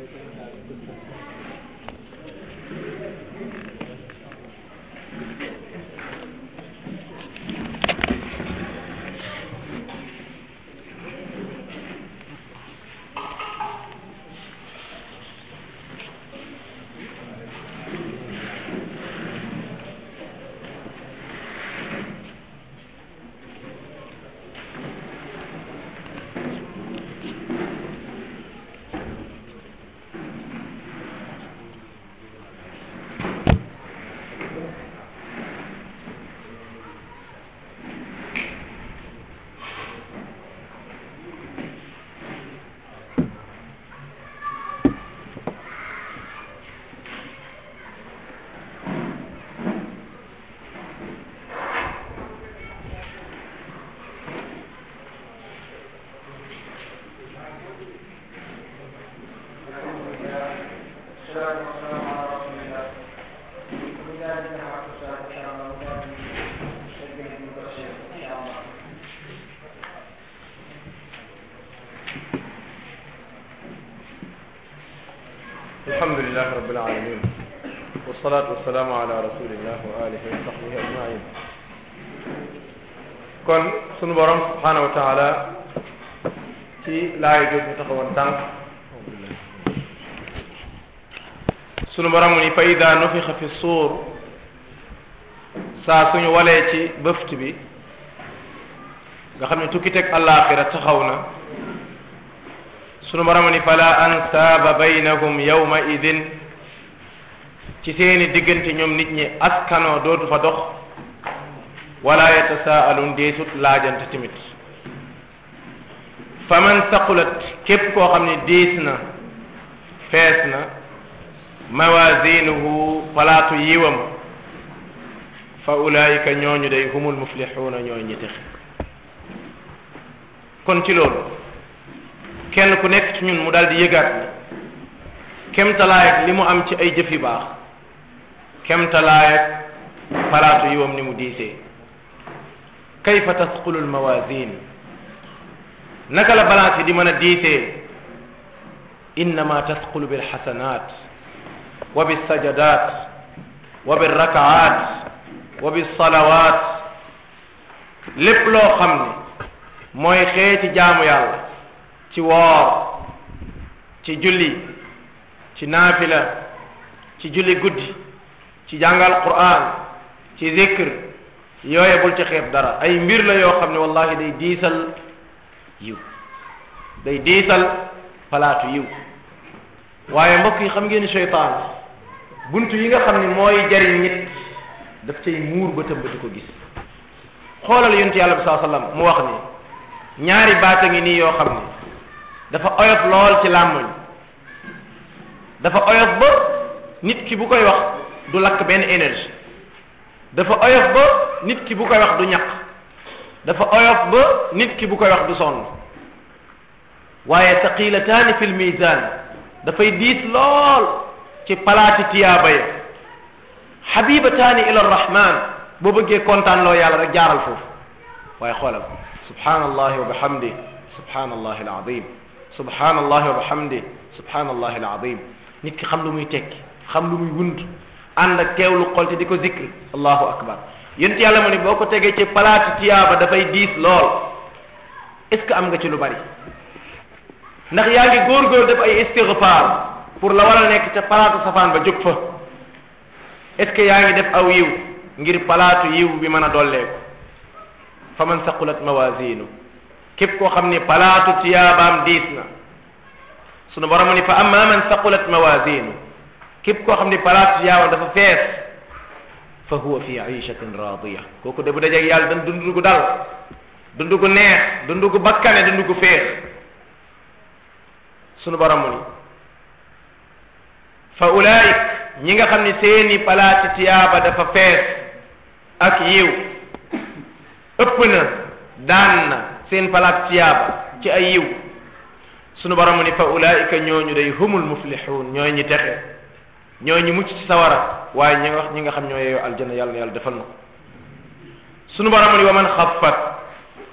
alhamdulilah rabbil alamin wasalaatu wasalaamu ala rasulillah wa alihi wa sahbihi ajmain kon sunu borom subhanahu wa taala ci laay jot ñu taxawoon tànk sunu borom mu ni fa ida nufixa fi suur saa suñu walee ci bëft bi nga xam ne tukki teg àllaaxira taxaw na sunu borom ni fala ansaaba baynahum yawma idin ci seeni diggante ñoom nit ñi askanoo dootu fa dox wala yatasaalun deesut laajante tamit fa man saqulat képp koo xam ne diis na fees na mawazinuhu palaatu yiwam fa ulaayika ñooñu day humul muflixuuna ñooy ñi texe kon ci loolu kenn ku nekk ci ñun mu daal di yëgaat ni kemtalaayat li mu am ci ay jëf yu baax kemtalaayat palaatu yiwam ni mu diisee kayfa tasqulu almawazin naka la balance yi di mën a diisee innama tasqulu bilxasanat wa bilsajadat wa bilrakaat wa bilsalawat lépp loo xam ne mooy xeeti jaamu yàlla ci woor ci julli ci naafila ci julli guddi ci jàngal quran ci zikr yooye bul ci xeeb dara ay mbir la yoo xam ne wallahi day diisal yiw day diisal palaatu yiw waaye mbokk yi xam ngeen ni seytaan buntu yi nga xam ne mooy jariñ nit daf cay muur ba tëmb di ko gis xoolal yonent yàlla bi saa sallam mu wax ni ñaari baata ngi nii yoo xam ne dafa oyof lool ci làmmoñ dafa oyof ba nit ki bu koy wax du lakk benn énergie dafa oyof ba nit ki bu koy wax du ñaq dafa oyof ba nit ki bu koy wax du sonn waaye taqilataani fil mizan dafay diis lool ci palaati tiyaaba ya xabibataani ila arrahman boo bëggee kontaan loo yàlla rek jaaral foofu waaye xoolal subhanallahi wa bihamdi subhanallahi alazim subhanallahi wa bihamdi subhanallahi alazim nit ki xam lu muy tekki xam lu muy wund ànd ak teewlu xol te di ko zikr allahu akbar yent yàlla mu ne boo ko tegee ci palaati tiyaaba dafay diis lool est ce que am nga ci lu bari ndax yaa ngi góor-góor def ay istighfar pour la war a nekk ca palaatu safaan ba jóg fa est ce que yaa ngi def aw yiw ngir palaatu yiw bi mën a dolleeku fa man saqulat mawazinu képp koo xam ni palaatu tiyaabaam diis na sunu borom ni fa amma man saqulat mawazinu képp koo xam ni palaatu tiyaabaam dafa fees fa huwa fi aishatin radiya kooku de bu dajeeg yàlla dan dund gu dal dund gu neex dund gu bakkane dund gu fees sunu borom ni fa ulaik ñi nga xam ni seeni palaati tiyaaba dafa fees ak yiw ëpp na daan na seen palaat tiyaaba ci ay yiw sunu borom ni fa ulaika ñooñu day humul muflixuun ñooy ñi texe ñooy ñi mucc ci sawara waaye ñi nga wax ñi nga xam ñoo yeeyoo aljanna yàlla na yàlla defal na ko sunu borom ni wa man xaffat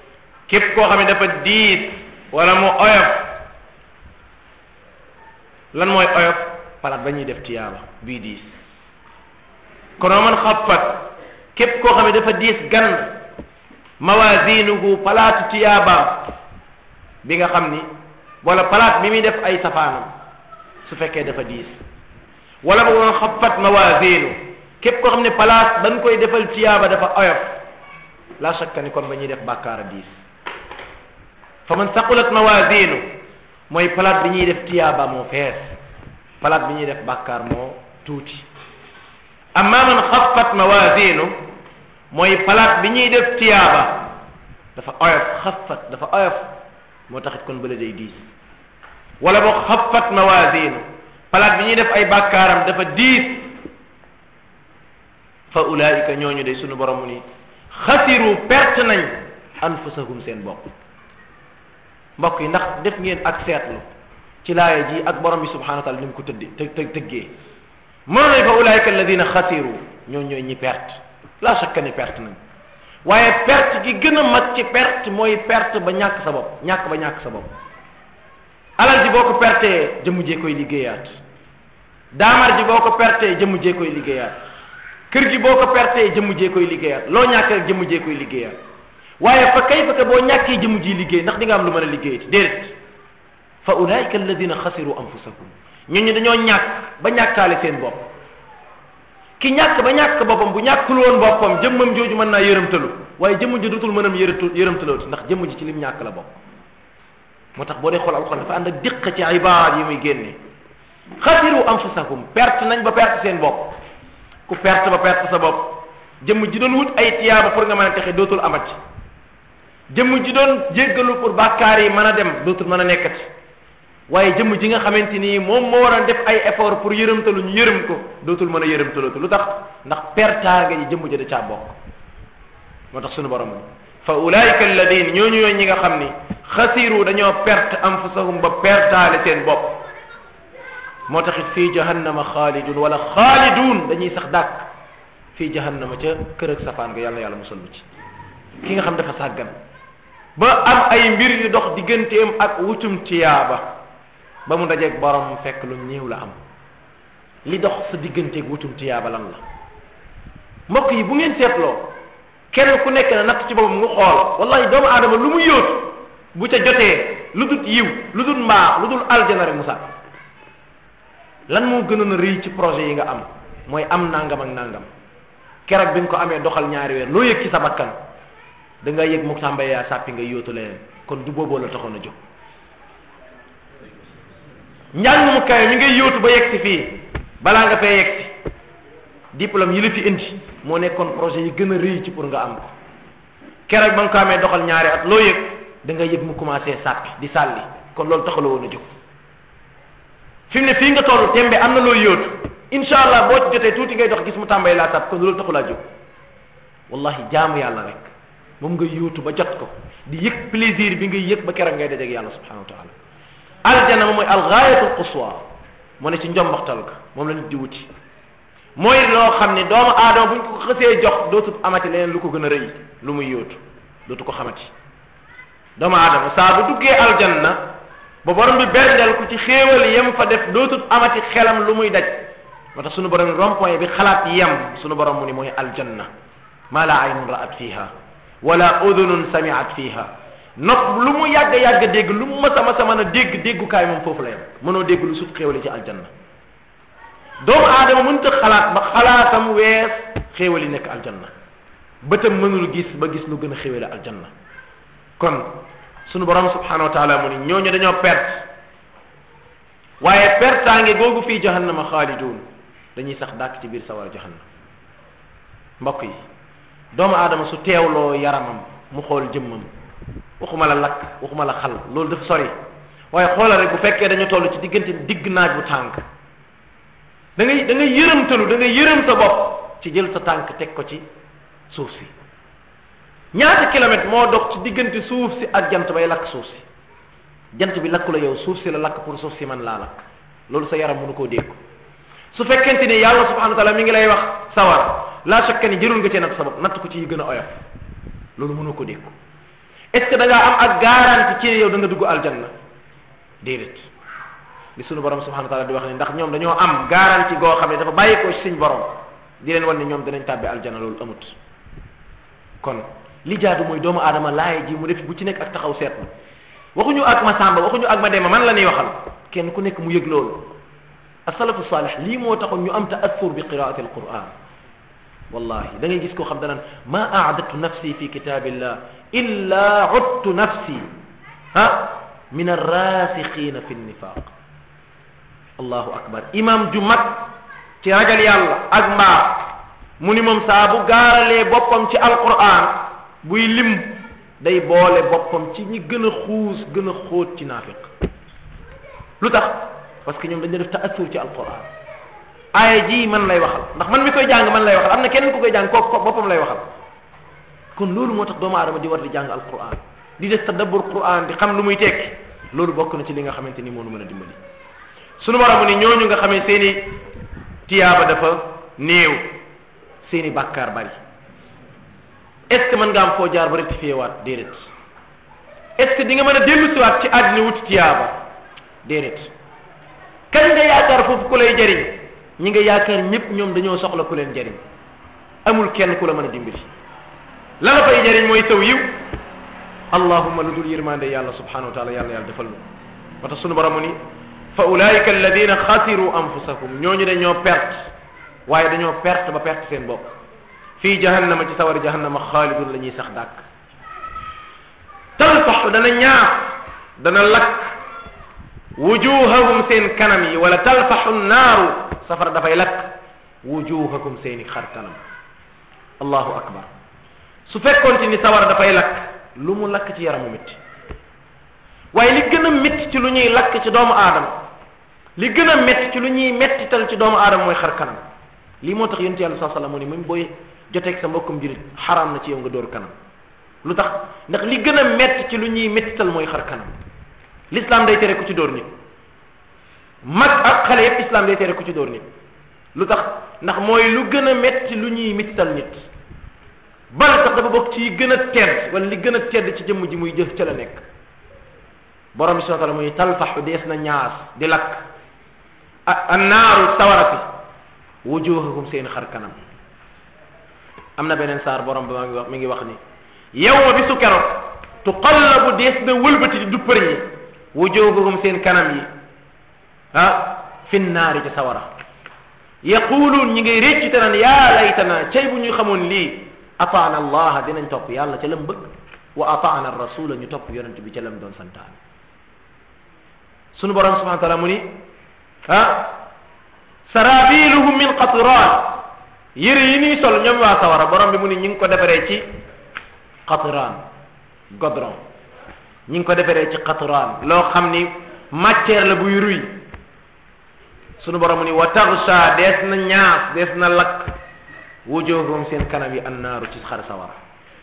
képp koo xam ne dafa diis wala mu oyof lan mooy oyof palaat ba ñuy def tiyaaba bii diis kono man xaffat képp koo xam ne dafa diis gan mawazinuhu palaatu tiyaabaam bi nga xam ni wala palaat bi muy def ay safaanam su fekkee dafa diis wala boog man xaffat mawazinu képp koo xam ne palaat dañ koy defal tiyaaba dafa oyof la shakka ni kon ba ñuy def bàkkaar a diis fa man saqulat mawazinu mooy palaat bi ñuy def tiyaaba moo fees palaat bi ñuy def bàkkaar moo tuuti amma man xaffat mawazinu mooy palaat bi ñuy def tiyaaba dafa oyof xaffat dafa oyof moo taxit kon bële day diis wala boog xaffat mawazinu palaat bi ñuy def ay bàkkaaram dafa diis fa ulaika ñooñu day sunu borom mu ni xasiru perte nañ anfusahum seen bopp mbokk yi ndax def ngeen ak seetlu ci laaya ji ak borom bi subhanahu wa taala ni mu ko tëddi të të tëggee mëno nañ fa ulaika alladina xasiru ñooñu ñooy ñi perte la shakka ni perte nañ waaye perte gi gën a mag ci perte mooy perte ba ñàkk sa bopp ñàkk ba ñàkk sa bopp alal ji boo ko pertee jëmm jee koy liggéeyaat daamar ji boo ko pertee jëmm jee koy liggéeyaat kër gi boo ko pertee jëmm jee koy liggéeyaat loo ñàkk rek jëmm jee koy liggéeyaat waaye fa kay fa boo ñàkkee jëmm ji liggéey ndax di nga am lu mën a liggéeyati déedéet fa ulaika alladina xasiru anfusahum ñun ñu dañoo ñàkk ba ñàkkaale seen bopp ki ñàkk ba ñàkk boppam bu ñàkkul woon boppam jëmmam jooju mën naa yërëmtalu waaye jëmm ji dutul mënam yërëtu yërëmtalooti ndax jëmm ji ci lim ñàkk la bokk moo tax boo dee xool alxuraan dafa ànd ak diq ci ibaad yi muy génne xasiru anfusahum perte nañ ba perte seen bopp ku perte ba perte sa bopp jëmm ji doon wut ay tiyaaba pour nga mën a texe dootul amati jëmm ji doon jéggalu pour bàkkaar yi mën a dem dootul mën a nekkati waaye jëmm ji nga xamante ni moom moo war a def ay effort pour yërëmtalu ñu yërëm ko dootul mën a yërëmtalootu lu tax ndax pertaanga ji jëmm ji da caa bokk moo tax sunu borom fa ulaika alladina ñooñu ñooy ñi nga xam ni xasiru dañoo perte anfusahum ba pertaale seen bopp moo taxit fii jahannama xaalidun wala xaalidun dañuy sax dàkk fii jahannama ca kër ak safaan nga yàlla yàlla musal ci ki nga xam dafa sàggan ba am ay mbir yu dox digganteem ak wutum tiyaaba ba mu dajeeg borom mu fekk lu ñëw la am li dox sa digganteeg wutum tiyaaba lan la mbokk yi bu ngeen seetloo kenn ku nekk na natt ci boppam nga xool wallahi doomu aadama lu mu yóotu bu ca jotee lu dul yiw lu dul mbaax lu dul aljana rek musa lan moo gënoon a rëy ci projet yi nga am mooy am nangam ak nangam keroog bi nga ko amee doxal ñaari weer loo yëg ci sa bakkan da nga yëg mu tàmbalee yaa sàppi nga yóotu leneen kon du booboo la taxoon a jóg njàng mu kawe mi ngay yóotu ba yegg si fii balaa nga fee yegg si diplôme yi la fi indi moo nekkoon projet yi gën a rëy ci pour nga am ko keroog ba nga ko amee doxal ñaari at loo yëg da nga yëg mu commencé sàppi di sàlli kon loolu taxaloo woon a jóg fi mu ne fii nga toll tembe am na loo yóotu incha allah boo ci jotee tuuti ngay dox gis mu tàmbalee laa sàpp kon loolu taxulaa jóg wallahi jaamu yàlla rek moom nga yóotu ba jot ko di yëg plaisir bi ngay yëg ba keroog ngay dajeeg yàlla subhanahu wa taala aljana moom mooy algaayatul quswa moo ne ci njombaxtal ga moom la nit di wuti mooy loo xam ne doomu aadama buñ ko xësee jox dootul amati leneen lu ko gën a rëy lu muy yóotu dootu ko xamati doomu aadama saa bu duggee aljanna ba borom bi berndeel ko ci xéewal yem fa def dootul amati xelam lu muy daj moo tax sunu borom rond-point bi xalaat yem sunu borom mu ni mooy aljanna ma la aynun ra'at fiha wala udunun sami'at fiha nopp lu mu yàgg yàgg dégg lu mu masa masa mën a dégg déggukaay moom foofu la yem mënoo dégg lu sut xéewali ci aljanna doomu aadama mënta xalaat ba xalaatam wees xéewali nekk aljanna bëtam mënul gis ba gis lu gën a xéewale aljanna kon sunu borom subhanahu wa taala mu ni ñooñu dañoo perte waaye pertaange googu fii jahannama xaalidun dañuy sax dàkk ci biir sawara jahannam mbokk yi doomu aadama su teewloo yaramam mu xool jëmmam waxuma la lakk waxuma la xal loolu dafa sori waaye xoolal rek bu fekkee dañu toll ci diggante digg naaj bu tànk da ngay da ngay yërëmtalu da ngay yërëm sa bopp ci jël sa tànk teg ko ci suuf si ñaata kilomètre moo dox ci diggante suuf si ak jant bay lakk suuf si jant bi lakku la yow suuf si la lakk pour suuf si man laa lakk loolu sa yaram mënu koo dégg su fekkente ni yàlla subhanahu wa taala mi ngi lay wax sawar laa shakka ni jërul nga cee natt sa bopp natt ko ci yi gën a oyof loolu mënu ko dégg est ce que da ngaa am ak garanti ci yow da nga dugg aljanna déedéet li sunu borom subhanahu wa taala di wax ne ndax ñoom dañoo am garantie goo xam ne dafa bàyyi ko ci suñ borom di leen wan ne ñoom danañ tàbbi aljana loolu amut kon li jaadu mooy doomu aadama laay ji mu def bu ci nekk ak taxaw seetlu waxuñu ak ma sàmba waxuñu ak ma demba man la ñuy waxal kenn ku nekk mu yëg loolu asalafu salih lii moo taxoon ñu am taassur bi qiraati alquran wallahi da ngay gis koo xam danaan ma aadatu nafsi fi kitabillah illa udtu nafsi ha min arrasikhina fi nnifaq allahu akbar imam ju mag ci ragal yàlla ak mbaax mu ni moom saa bu gaaralee boppam ci alquran buy lim day boole boppam ci ñi gën a xuus gën a xóot ci naafiq lu tax parce que ñoom dañu def taassur ci alquran aaya ji man lay waxal ndax man mi koy jàng man lay waxal am na kenn ku koy jàng kooku ko boppam lay waxal kon loolu moo tax doomu aadama di war di jàng alquran di def tadabbur quran di xam lu muy tekki loolu bokk na ci li nga xamante ni moo nu mën a dimbali sunu borom ni ñooñu nga xamee seeni tiyaaba dafa néew seeni bàkkaar bari est ce que mën nga am foo jaar ba rectifié waat déedéet est ce que di nga mën a dellu siwaat ci àddina wuti tiyaaba déedéet kañ nga yaakaar foofu ku lay jariñ ñi nga yaakaar ñëpp ñoom dañoo soxla ku leen jariñ amul kenn ku la mën a dimbali la la fay jariñ mooy saw yiw allahumma lu dul yërmande yàlla subhanahu wa taala yàlla yàlla defal nu moo tax sunu borom ni fa ulaika alladina xasiru anfusahum ñooñu dañoo perte waaye dañoo perte ba perte seen bopp fii jahannama ci sawari jahannama xaalidun la ñuy sax dàkk talfax dana ñaaf dana lakk wujuhahum seen kanam yi wala talfaxu naaru safara dafay lakk wujuhakum seeni xar kanam allahu akbar su fekkoonte ni sawara dafay lakk lu mu lakk ci yaramu métti waaye li gën a métti ci lu ñuy lakk ci doomu aadama li gën a métti ci lu ñuy mettital ci doomu aadama mooy xar kanam lii moo tax yonent yàlla saa sallam mu ni même booy joteeg sa mbokkum jurit xaraam na ci yow nga dóor kanam lu tax ndax li gën a métti ci lu ñuy mettital mooy xar kanam l'islam day tere ku ci dóor nit mag ak xale yépp islam day tere ku ci dóor nit lu tax ndax mooy lu gën a métti lu ñuy mettital nit bal sax dafa bokk ci yi gën a tedd wala li gën a tedd ci jëmm ji muy jëf ca la nekk borom bi subhanahu wa taala muy talfaxu dees na ñaas di lakk annaaru sawara si wujuhahum seen xar kanam am na beneen saar borom bi maa ngi wax mi ngi wax ni yawma bi su keroog tuqallabu dees na wëlbati di duppër ñi wujuhahum seen kanam yi ah fi naari ci sawara yaquluun ñi ngay réccu te naan yaa laytana cay bu ñu xamoon lii ataana allaha dinañ topp yàlla ca lam bëgg wa ataana rasula ñu topp yonent bi ca lam doon santaane sunu borom subhanahu wa taala mu ni ah sarabiluhum min qatran yëre yi ñuy sol ñoom waa sawara borom bi mu ni ñi ngi ko defaree ci qatran godron ñi ngi ko defaree ci qatran loo xam ni matière la buy ruy sunu borom mu ni wa tagsha dees na ñaas dees na lakk wujuhum seen kanam yi annaaru ci xar sawara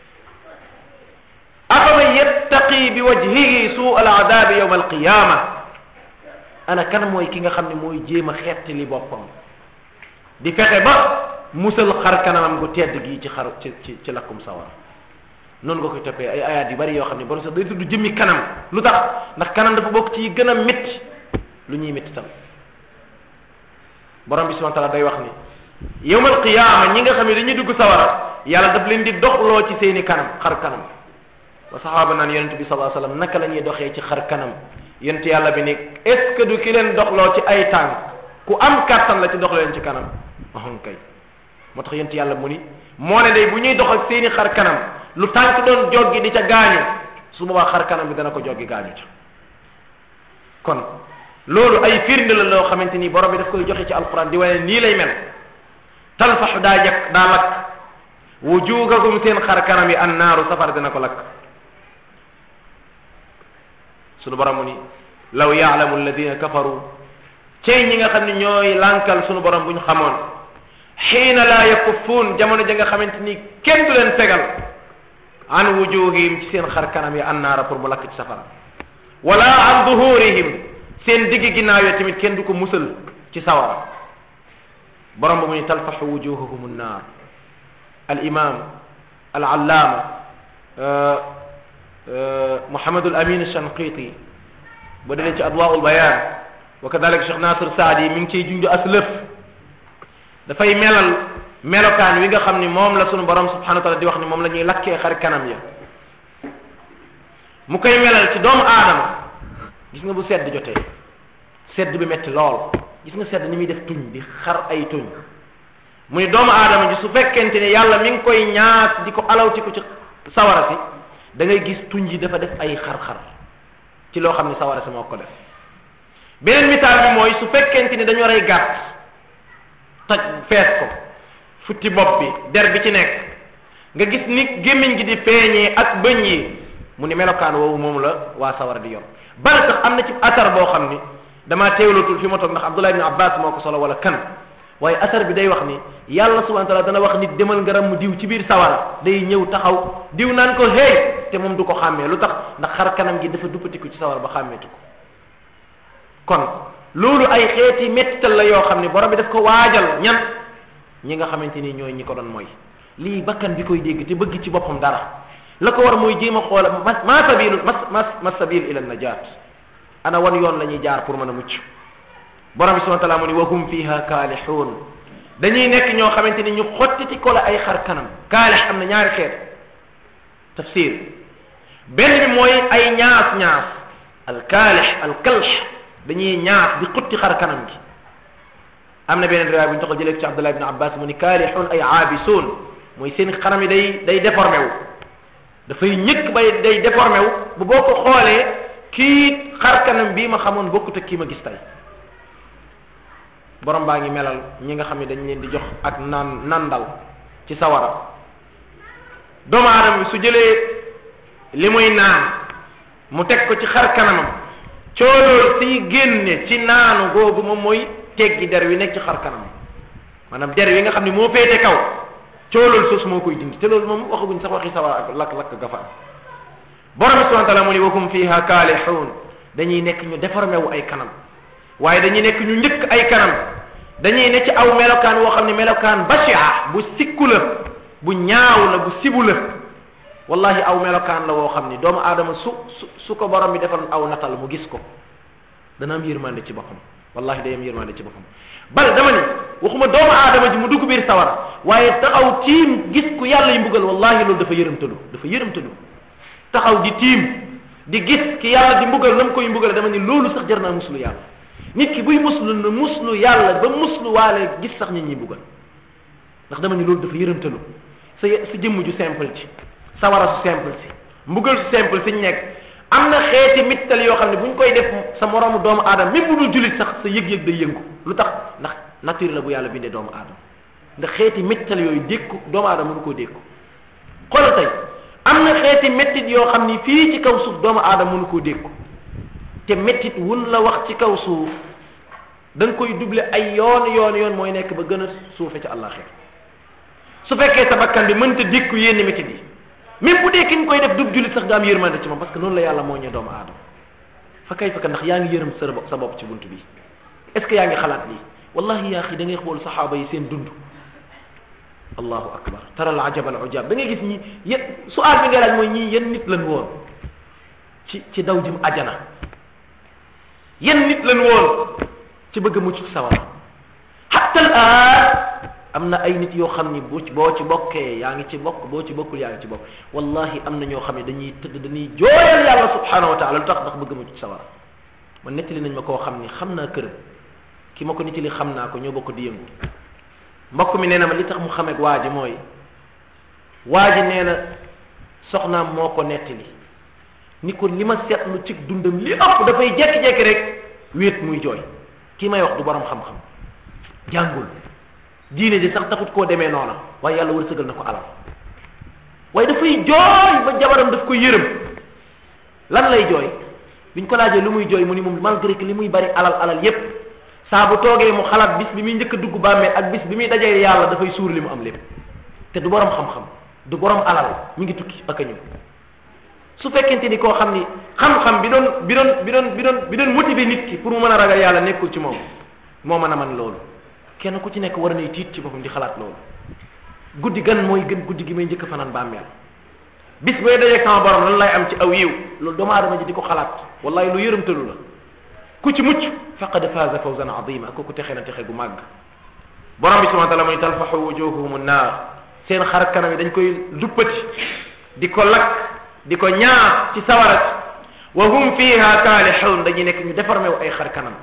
afaman yattaqi bi wajhihi suu al adabi yawma alqiyama ana kan mooy ki nga xam ne mooy jéem a xettali boppam di fexe ba musal xar kanamam gu tedd gi ci xar ci ci ci lakkum sawara noonu nga koy toppee ay ayaat yu bari yoo xam ne borom sax day tudd jëmmi kanam lu tax ndax kanam dafa bokk ci yi gën a métti lu ñuy métti tam borom bi subhanahu wa taala day wax ni yawmal qiyaama ñi nga xam ne dañuy dugg sawara yàlla daf leen di doxloo ci seeni kanam xar kanam wa saxaaba naan yonente bi sallallahu alayhi wasallam naka la ñuy doxee ci xar kanam yonent yàlla bi ni est ce que du ki leen doxloo ci ay tànk ku am kàttan la ci dox leen ci kanam ahon kay moo tax yonent yàlla mu ni moo ne day bu ñuy dox ak seeni xar kanam lu tànk doon joggi di ca gaañu su boobaa xar kanam bi dana ko joggi gaañu ca kon loolu ay firnde la loo xamante ni borom bi daf koy joxe ci alquran di wane nii lay mel talfaxu daa jak daa lakk wujuugakum seen xar kanam yi annaaru safar dina ko lakk sunu borom mu ni law yaalamu alladina kafaru cey ñi nga xam ne ñooy lànkal sunu borom bu ñu xamoon xiina laa yakuffuun jamono ja nga xamante ni kenn du leen tegal an wujuhihim ci seen xar kanam yi annaara pour mu lakk ci safara wala an duhurihim seen digg ginnaaw yi tamit kenn du ko musal ci sawara borom ba mu ni talfaxu wujuhahum annaar al imam al allaama Muhammadul Amin Shanqiti ba dalee ci adwaul bayan wa kadalika Cheikh Nasir Saadi mi ngi ciy junj as lëf dafay melal melokaan wi nga xam ni moom la sunu borom subhanahu wa taala di wax ni moom la ñuy lakkee xar kanam ya mu koy melal ci doomu aadama gis nga bu sedd jotee sedd bi metti lool gis nga sedd ni muy def tuñ di xar ay tuñ mu ni doomu aadama ji su fekkente ne yàlla mi ngi koy ñaas di ko alawti ko ci sawara si da ngay gis tuñ yi dafa def ay xar-xar ci loo xam ne sawara si moo ko def beneen misaal bi mooy su fekkente ni dañoo rey gàtt toj fees ko futti bopp bi der bi ci nekk nga gis ni gémmiñ gi di feeñee ak bëñ yi mu ni melokaan woowu moom la waa sawara di yor bal sax am na ci asar boo xam ni damaa teewlatul fi ma toog ndax Abdullah ibn Abbas moo ko solo wala kan waaye asar bi day wax ni yàlla subhanahu wa taala dana wax nit demal nga ram diw ci biir sawara day ñëw taxaw diw naan ko hey te moom du ko xàmmee lu tax ndax xar kanam gi dafa duppatiku ci sawara ba xàmmeetu ko kon loolu ay xeeti mettital la yoo xam ne borom bi daf ko waajal ñan ñi nga xamante ni ñooy ñi ko doon mooy lii bakkan bi koy dégg te bëgg ci boppam dara la ko war mooy jéem a xoola ma ma sabilu ma ma ma sabil ila najat ana wan yoon la ñuy jaar pour mën a mucc borom bi subhanahu wa taala mu ni wa hum fiha kaalixuun dañuy nekk ñoo xamante ni ñu xottiti ko la ay xar kanam kaalix am na ñaari xeet tafsir benn bi mooy ay ñaas ñaas al kaalix al kalx dañuy ñaas di xutti xar kanam gi am na beneen riwaay bu ñu taxal jëlee ci Abdullah ibn Abbas mu ni kaalixuun ay aabisuun mooy seen xaram yi day day déformé wu dafay ñëkk bay day déformé wu bu boo ko xoolee kii xar kanam bii ma xamoon bokkut ak kii ma gis tey borom baa ngi melal ñi nga xam ne dañ leen di jox ak naan nandal ci sawara doomu aadama bi su jëlee li muy naan mu teg ko ci xar kanamam coolool siy génne ci naanu googu moom mooy teggi der wi nekk ci xar kanamam maanaam der wi nga xam ne moo féete kaw coolool suuf moo koy dindi te loolu moom waxaguñ sax waxi sawara ak lakk-lakk gafa am borom bi subhanahu wa taala mu ni wakum fiha kaalixuun dañuy nekk ñu déformé wu ay kanam waaye dañuy nekk ñu njëkk ay kanam dañuy ne ci aw melokaan woo xam ne melokaan bashia bu sikku la bu ñaaw la bu sibu la wallahi aw melokaan la woo xam ni doomu aadama su su su ko borom bi defal aw natal mu gis ko dana am yërmande ci boppam wallahi day am yërmande ci boppam bal dama ni waxuma doomu aadama ji mu dugg biir sawara waaye taxaw tiim gis ku yàlla yi mbugal wallahi loolu dafa yërëmtalu dafa yërëmtalu taxaw di tiim di gis ki yàlla di mbugal nam koy mbugal dama ni loolu sax jar naa muslu yàlla nit ki buy muslu na muslu yàlla ba muslu waale gis sax nit ñi buggal ndax dama ni loolu dafa yërëmtalu sa sa jëmm ju simple ci sawara su simple si mbugal su simple si ñu nekk am na xeeti mittal yoo xam ne bu ñu koy def sa moroomu doomu aadama même bu dul jullit sax sa yëg-yëg day yëngu lu tax ndax nature la bu yàlla bindee doomu aadama ndax xeeti mittal yooyu dékku doomu aadama mënu koo dékku xoolal tey am na xeeti mettit yoo xam ni fii ci kaw suuf doomu aadama mënu koo dékku te mettit wun la wax ci kaw suuf da nga koy double ay yoon yoon yoon mooy nekk ba gën a suufe ci àllaaxira su fekkee sa bakkan bi mënta dékku yenn mettit yi même bu dee ki nga koy def dub jullit sax nga am yërmande ci moom parce que noonu la yàlla moo ñee doomu aadama fa kay fekk ndax yaa ngi yërëm sa bopp sa bopp ci bunt bi est ce que yaa ngi xalaat lii wallahi yaa xi da ngay xool saxaaba yi seen dund allahu akbar tara al ajab al ujab da ngay gis ñi yéen su aal bi ngay laaj mooy ñii yenn nit lan woon ci ci daw jëm ajana yenn nit lan woon ci bëgg a mucc sawara hatta al aan am na ay nit yoo xam ni bu boo ci bokkee yaa ngi ci bokk boo ci bokkul yaa ngi ci bokk wallahi am na ñoo xam ne dañuy tëdd dañuy jooyal yàlla subhanahu wa taala lu tax ndax bëgg a mucc sawara man nettali nañ ma koo xam ni xam naa këram ki ma ko nettali xam naa ko ñoo bokk di yëngu mbokk mi nee na ma li tax mu xameeg waa ji mooy waa ji nee na soxnaam moo ko nettali ni ko li ma seetlu ci dundam li ëpp dafay jekki-jekki rek wéet muy jooy kii may wax du borom xam-xam jàngul diine ji sax taxut koo demee noona waaye yàlla wërsëgal na ko alal waaye dafay jooy ba jabaram daf ko yërëm lan lay jooy biñ ko laajee lu muy jooy mu ni moom malgré que li muy bari alal alal yépp saa bu toogee mu xalaat bis bi muy njëkk a dugg bàmmeel ak bis bi muy dajee yàlla dafay suur li mu am lépp te du borom xam-xam du borom alal mi ngi tukki ak a ñëw su fekkente ni koo xam ni xam-xam bi doon bi doon bi doon bi doon bi doon motiver nit ki pour mu mën a ragal yàlla nekkul ci moom moo mën a man loolu kenn ku ci nekk war nay tiit ci boppam di xalaat loolu guddi gan mooy gën guddi gi may njëkk fanaan bàmmeel bis booy dajeeg sama borom lan lay am ci aw yiw loolu doomu aadama ji di ko xalaat wallahi lu yërëmtalu la ku ci mucc faqad faaza fawzan azima kooku texe na texe gu màgg borom bi subhanahu wa taala muy talfaxu wujuhuhum naar seen xar kanam yi dañ koy duppati di ko lakk di ko ñaar ci sawarat wa hum fiha kaalixuun dañuy nekk ñu déformé wu ay xar kanam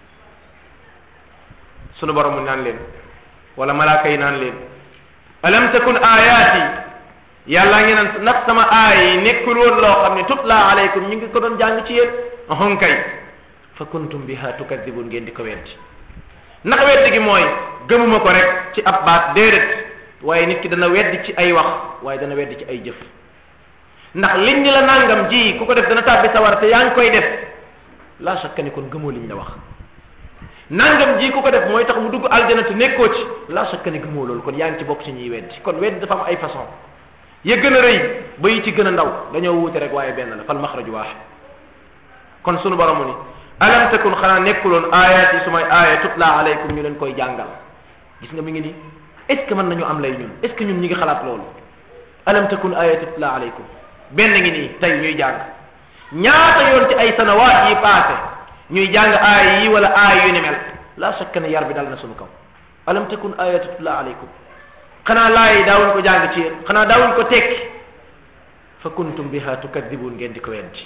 sunu borom mu naan leen wala malaaka yi naan leen alam takun ayaati yàllaa ngi naan ndax sama aay yi nekkul woon loo xam ne tutla alaykum ñu ngi ko doon jàng ci yéen ahon kay fa kuntum biha tukadibun ngeen di ko weddi ndax weddi gi mooy gëmuma ko rek ci ab baat déedéet waaye nit ki dana weddi ci ay wax waaye dana weddi ci ay jëf ndax liñ ni la nangam ji ku ko def dana tàbbi sawar te yaa ngi koy def la shakka ni kon gëmoo liñ la wax nangam ji ku ko def mooy tax mu dugg aljana te nekkoo ci la shakka ni gëmoo loolu kon yaa ngi ci bokk ci ñuy weddi kon weddi dafa am ay façon ya gën a rëy ba yi ci gën a ndaw dañoo wuute rek waaye benn la fal maxraju waaxid kon sunu boromu ni alam takun xanaa nekkuloon ayat yi sumay aaya tutla alaykum ñu leen koy jàngal gis nga mi ngi nii est ce que mën nañu am lay ñun est ce que ñun ñi ngi xalaat loolu alam takun ayat tutla alaykum benn ngi nii tey ñuy jàng ñaata yoon ci ay sanawaat yi passé ñuy jàng aaya yi wala aaya yu ni mel la shakka ne yar bi dal na sunu kaw alam takun ayat tutla alaykum xanaa laay yi daawuñ ko jàng ci yéen xanaa daawuñ ko tekki fa kuntum biha tukadibun ngeen di ko weddi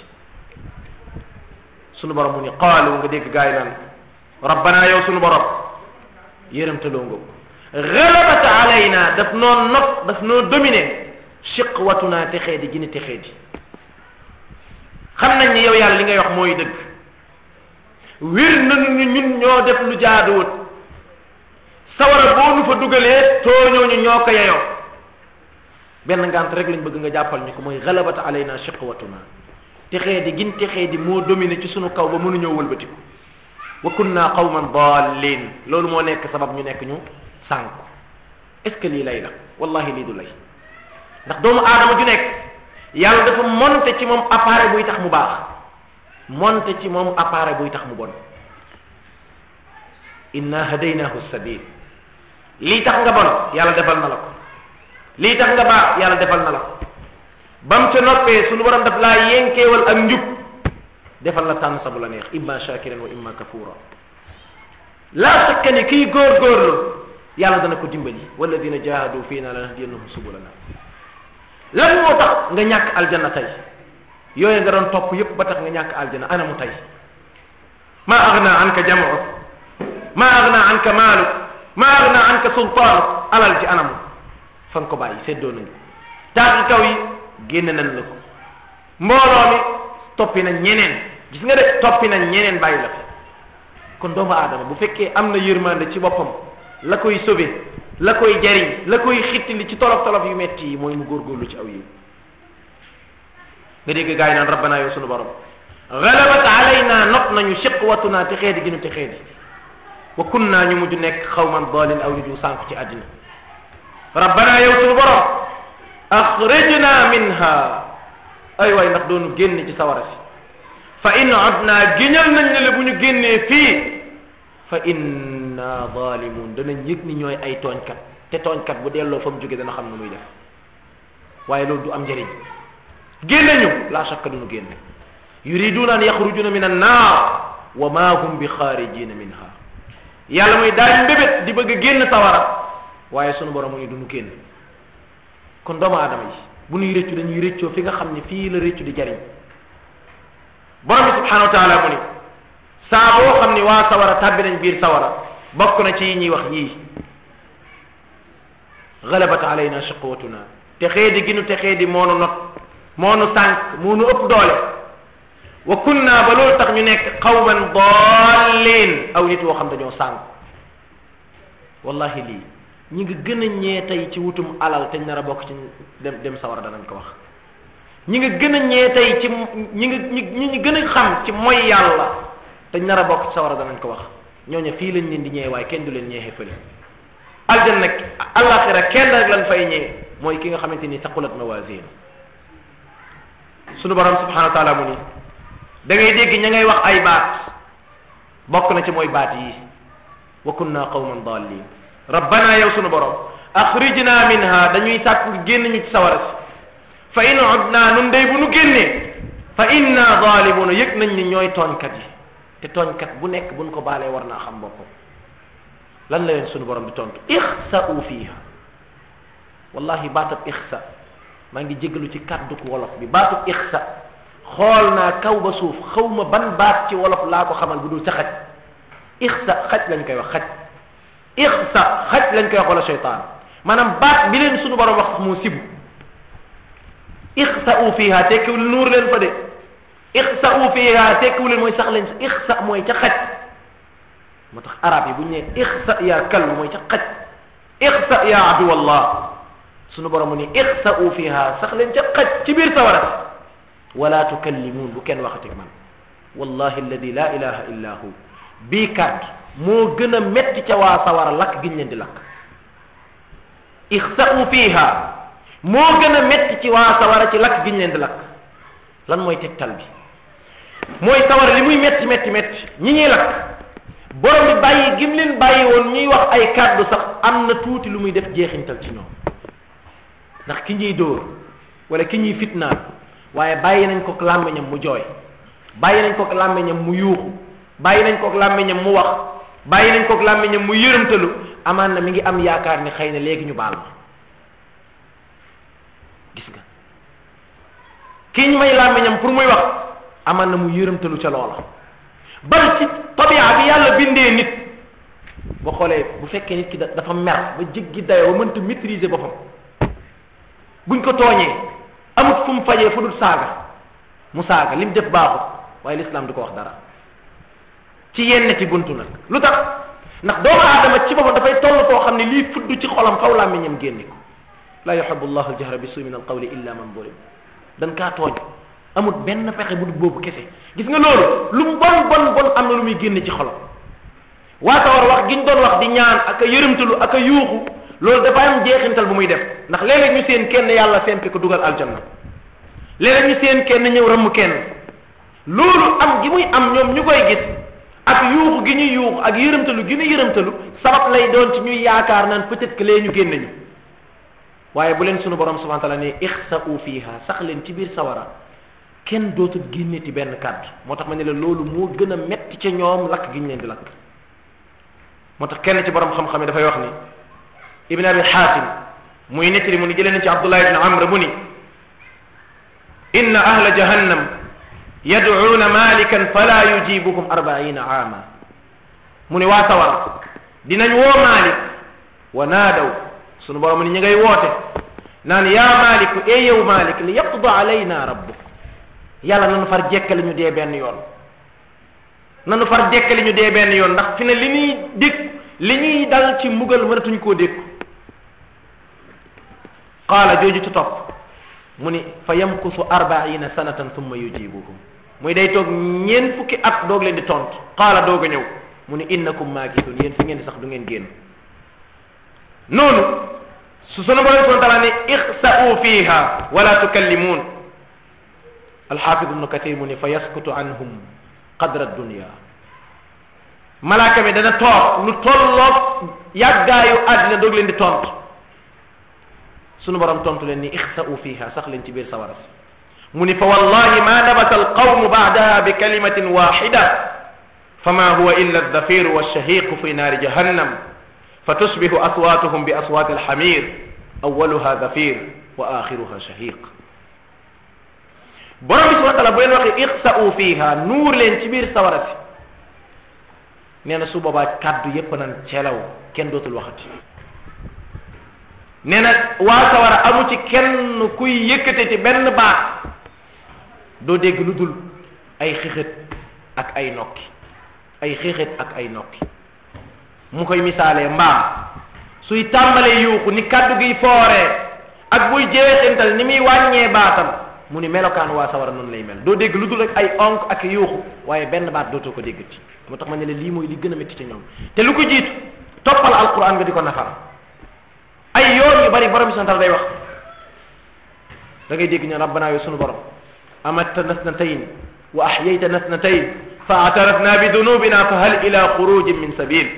sunu borom mu ni qaalu nga dégg gaay naan rabbana yow sunu borom yërëmtaloo nga galabat alayna daf noo not daf noo dominé shiqwatuna texee di gini texee di xam nañ ni yow yàlla li ngay wax mooy dëgg wir nañu ni ñun ñoo def lu jaaduwut sawara boo nu fa dugalee tooñoo ñu ñoo ko yeyoo benn ngant rek lañ bëgg nga jàppal ñu ko mooy galabat alayna shiqwatuna texee di gin texee di moo dominé ci sunu kaw ba mënuñoo wëlbatiku wa kunna qawman dallin loolu moo nekk sabab ñu nekk ñu sànku est ce que lii lay la wallahi lii du lay ndax doomu aadama ju nekk yàlla dafa monté ci moom appareil buy tax mu baax monté ci moom appareil buy tax mu bon inna hadaynahu sabil lii tax nga bon yàlla defal na la ko lii tax nga baax yàlla defal na la ko bam ca noppee sunu borom daf laa yénkeewal ak njub defal la tànn sa bu la neex imma shakiran wa imma kafura laa sakka ni kii góorgóorlu yàlla dana ko dimbali walladina jahadu fiina lanahdiyannahum subulana lan moo tax nga ñàkk aljanna tey yooyu nga doon topp yépp ba tax nga ñàkk aljanna ana mu tey ma agna anka jam'uk ma agna anka maaluk ma agna anka sultaanuk alal ci anamu fa nga ko bàyyi séddoo nañu taati kaw yi génn nañ la ko mbooloo mi toppi nañ ñeneen gis nga de toppi nañ ñeneen bàyyi la fi kon doomu aadama bu fekkee am na yërmande ci boppam la koy sauver la koy jariñ la koy xittili ci tolof tolof yu metti yi mooy mu góorgóorlu ci aw yi nga dégg gaa yi naan rabbana yow sunu borom galabat alayna not nañu shiqwatuna te xeedi gi nu te xeedi wa kunna ñu mujj nekk xawman dalin aw nit yu sànku ci àddina rabbana yow sunu borom axrijna minha ay waay ndax doonu génn ci sawara si fa in udna géñal nañ ne la bu ñu génnee fii fa inna zalimun danañ yëg ni ñooy ay tooñkat te tooñkat bu delloo fa mu jóge dana xam ne muy def waaye loolu du am njëriñ génne ñu la shakka duñu génne yuriduna an yaxrujuna min annaar wa ma hum bi xaarijina minha yàlla muy daal mbébét di bëgg a génn sawara waaye sunu borom mu ni duñu génn kon doomu aadama yi bu ñuy rëccu dañuy rëccoo fi nga xam ne fii la rëccu di jariñ borom bi subhanahu wa taala mu ni saa boo xam ni waa sawara tàbbi nañ biir sawara bokk na ci yi ñuy wax yii galabat alayna shiqwatuna te xeedi ginu te xeedi moonu not moonu sànq moonu ëpp doole wa kunna ba loolu tax ñu nekk qawman dallin aw nit woo xam dañoo sànq wallahi lii ñi nga gën a ñee tey ci wutum alal te nar a bokk ci dem dem sawara danañ ko wax ñi nga gën a ñee tey ci ñi nga ñi ñi gën a xam ci mooy yàlla te nar a bokk ci sawara danañ ko wax ñooñu fii lañ leen di ñee waaye kenn du leen ñeexee fële aljanna nag alaxira kenn rek lañ fay ñee mooy ki nga xamante ni taqulat mawazin sunu borom subhanahu wa taala mu ni da ngay dégg ña ngay wax ay baat bokk na ci mooy baat yi wa kunna qawman dallin rabbana yow sunu borom axrijna minha dañuy sàkk génn ñu ci sawara si fa in udna nun day bu nu génnee fa inna zalimuna yëg nañ ni ñooy tooñkat yi te tooñkat bu nekk buñ ko baalee war naa xam boppam lan la leen sunu borom di tontu ixsa'u fiha wallahi baatab ixsa maa ngi jégalu ci kàddu wolof bi baatub ixsa xool naa kaw ba suuf xawma ban baat ci wolof laa ko xamal bu dul ca xaj ixsa xaj lañ koy wax xaj ixsa xaj lañ koy wax wala seytaan maanaam baat bi leen sunu borom wax sax moo sibu ixsa'u fiha tekkiwul nuur leen fa de ixsa'u fiha tekkiwul leen mooy sax leen ixsa mooy ca xaj moo tax arab yi bu ñu nee ixsa yaa kalb mooy ca xaj ixsa yaa aduwallah sunu borom mu ni ixsa'u fiha sax leen ca xaj ci biir sawara wala tukallimuun bu kenn waxati man wallahi alladi la ilaha illa hu bii kàddu moo gën a metti ca waa sawara lakk giñ leen di lakk ixsa'u fiha moo gën a metti ci waa sawara ci lakk giñ leen di lakk lan mooy tegtal bi mooy sawara li muy metti metti metti ñi ñuy lakk borom bi bàyyi gim leen bàyyi woon ñuy wax ay kàddu sax am na tuuti lu muy def jeexintal ci ñoom ndax ki ñuy dóor wala ki ñuy fitnaan waaye bàyyi nañ ko làmmiñam mu jooy bàyyi nañ ko làmmiñam mu yuuxu bàyyi nañ ko làmmiñam mu wax bàyyi nañ ko làmmiñam mu yërëmtalu amaan na mi ngi am yaakaar ni xëy na léegi ñu baal ma gis nga kii ñu may làmmiñam pour muy wax amaan na mu yërëmtalu ca loola bal ci tabia bi yàlla bindee nit boo xoolee bu fekkee nit ki dafa mer ba jéggi dayoo ba mënta maîtriser boppam buñ ko tooñee amut fu mu fajee fu dul saaga mu saaga lim def baaxut waaye lislaam du ko wax dara ci yenn ci buntu nag lu tax ndax doomu aadama ci boppam dafay toll koo xam ne lii fudd ci xolam xaw làmmiñam génne ko la yuhibbu llahu aljahra bi suu min alqawli illa man zulim dan kaa tooñ amut benn pexe bu dul boobu kese gis nga loolu lu mu bon bon bon am na lu muy génne ci xolam waata war wax giñ doon wax di ñaan ak a yërëmtalu ak a yuuxu loolu dafa am jeexintal bu muy def ndax léeg-léeg ñu seen kenn yàlla sempi ko dugal aljanna léeg-léeg ñu seen kenn ñëw ramm kenn loolu am gi muy am ñoom ñu koy gis ak yuuxu gi ñuy yuuxu ak yërëmtalu gi ñuy yërëmtalu sabab lay doon ci ñuy yaakaar naan peut-être que lee ñu génn ñu waaye bu leen sunu borom subhanahu wa ta'ala ne ixsa'u fiha sax leen ci biir sawara kenn dootul génneti benn kàddu moo tax ma ne la loolu moo gën a metti ca ñoom lakk gi ñu leen di lakk moo tax kenn ci borom xam-xam yi dafay wax ni ibn abi xaatim muy nettali mu ni jëlee na ci abdullah ibn amr mu ni inna ahla jahannam yad'uuna malikan fala yujibuhum arbaina aama mu ni waa sawar dinañ woo malik wa naadaw sunu borom ni ñu ngay woote naan yaa maliku e yow malik li yaqda alayna rabbuk yàlla nanu far jekkali ñu dee benn yoon nanu far jekkali ñu dee benn yoon ndax fi ne li ñuy dégg li ñuy dal ci mbugal mënatuñ koo dékku qaala jooju ci topp mu ni fa yamkusu arbaina sanatan thumma yujibuhum muy day toog ñeen fukki at doog leen di tont qaala doog a ñëw mu ni innakum maakithun yéen fi ngeen di sax du ngeen génn noonu su sunu borom subhanahu wa taala ne ixsa'u fiha wala tukallimuun alxaafid ibnu kathir mu ni fa yaskutu anhum qadra dunya malaaka mi dana toog lu tolloog yàggaayu àddina doog leen di tontu sunu borom tontu leen ni ixsa'u fiha sax leen ci biir sawara si mu ni fa wallahi ma nabata alqawmu baadaha bi kalimatin waxida fama huwa illa aldafiru walshahiqu fi naari jahannam fatusbihu aswatuhum bi aswati alxamir awaluha dafir wa axiruha shahiq borom bi subhana taala bu leen waxee ixsa'u fiha nuur leen ci biir sawara si nee na su boobaa kàddu yépp nan celaw kenn dootul waxati nee na waa sawara amu ci kenn kuy yëkkate ci benn baat doo dégg lu dul ay xixët ak ay nokki ay xixët ak ay nokki mu koy misaalee mbaam suy tàmbalee yuuxu ni kàddu giy fooree ak buy jeexintal ni muy wàññee baatam mu ni melokaan waa sawara noonu lay mel doo dégg lu dul rek ay onk ak yuuxu waaye benn baat dootoo ko déggati moo tax ma ne la lii mooy li gën a métti ci ñoom te lu ko jiitu toppal alquran nga di ko nafar ay yoon yu bari borom santal day wax da ngay dégg ñu rabbana yow sunu borom amatta nasnatayn wa ahyayta nasnatayn fa atarafna bi dunubina fa hal ila xurujin min sabil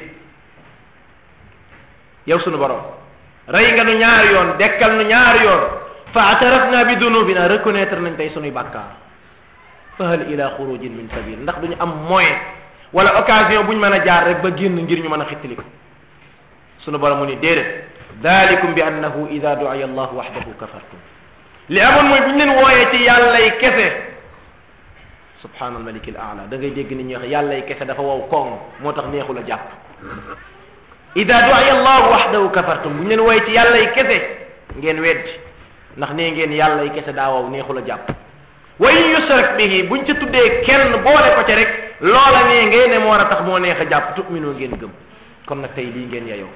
yow sunu borom rey nga nu ñaari yoon dekkal nu ñaari yoon fa atarafna bi dunubina reconnaître nañ tey sunuy bàkkaar fa hal ila xurujin min sabil ndax duñu am moyen wala occasion buñ mën a jaar rek ba génn ngir ñu mën a xittali ko sunu borom mu ni déedéet dalikum bi annahu ida du'iya allahu wahdahu kafartum li amoon mooy bu ñu leen wooyee ci yàllay kese subhanal malik al aala da ngay dégg nit ñi wax yàllay kese dafa wow koŋ moo tax neexul a jàpp ida du'iya allahu wahdahu kafartum bu ñu leen wooyee ci yàllay kese ngeen weddi ndax nee ngeen yàllay kese daa wow neexul a jàpp wa in yushrak bihi buñ ca tuddee kenn boole ko ca rek loola nee ngeen ne moo war a tax moo neex a jàpp tu'minu ngeen gëm kon nag tey lii ngeen yayoo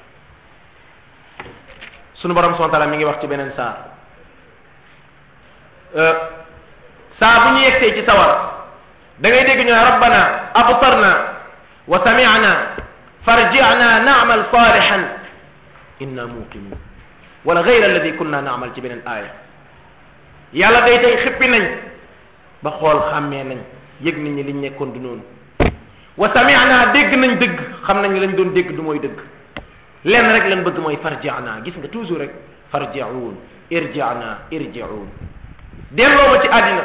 sunu borom subhanahu wa ta'ala mi ngi wax ci beneen saar saa bu ñu yegsee ci sawar da ngay dégg ñu ne rabbana abtarna wa sami'na farji'na na'mal salihan inna muqinun wala ghayra alladhi kunna na'mal ci beneen aaya yàlla day tey xippi nañ ba xool xàmmee nañ yëg nañ ni liñ nekkoon du noonu wa sami'na dégg nañ dëgg xam nañ lañ doon dégg du mooy dëgg lenn rek lan bëgg mooy farji'na gis nga toujours rek farji'un irji'na irji'un delloo ma ci àddina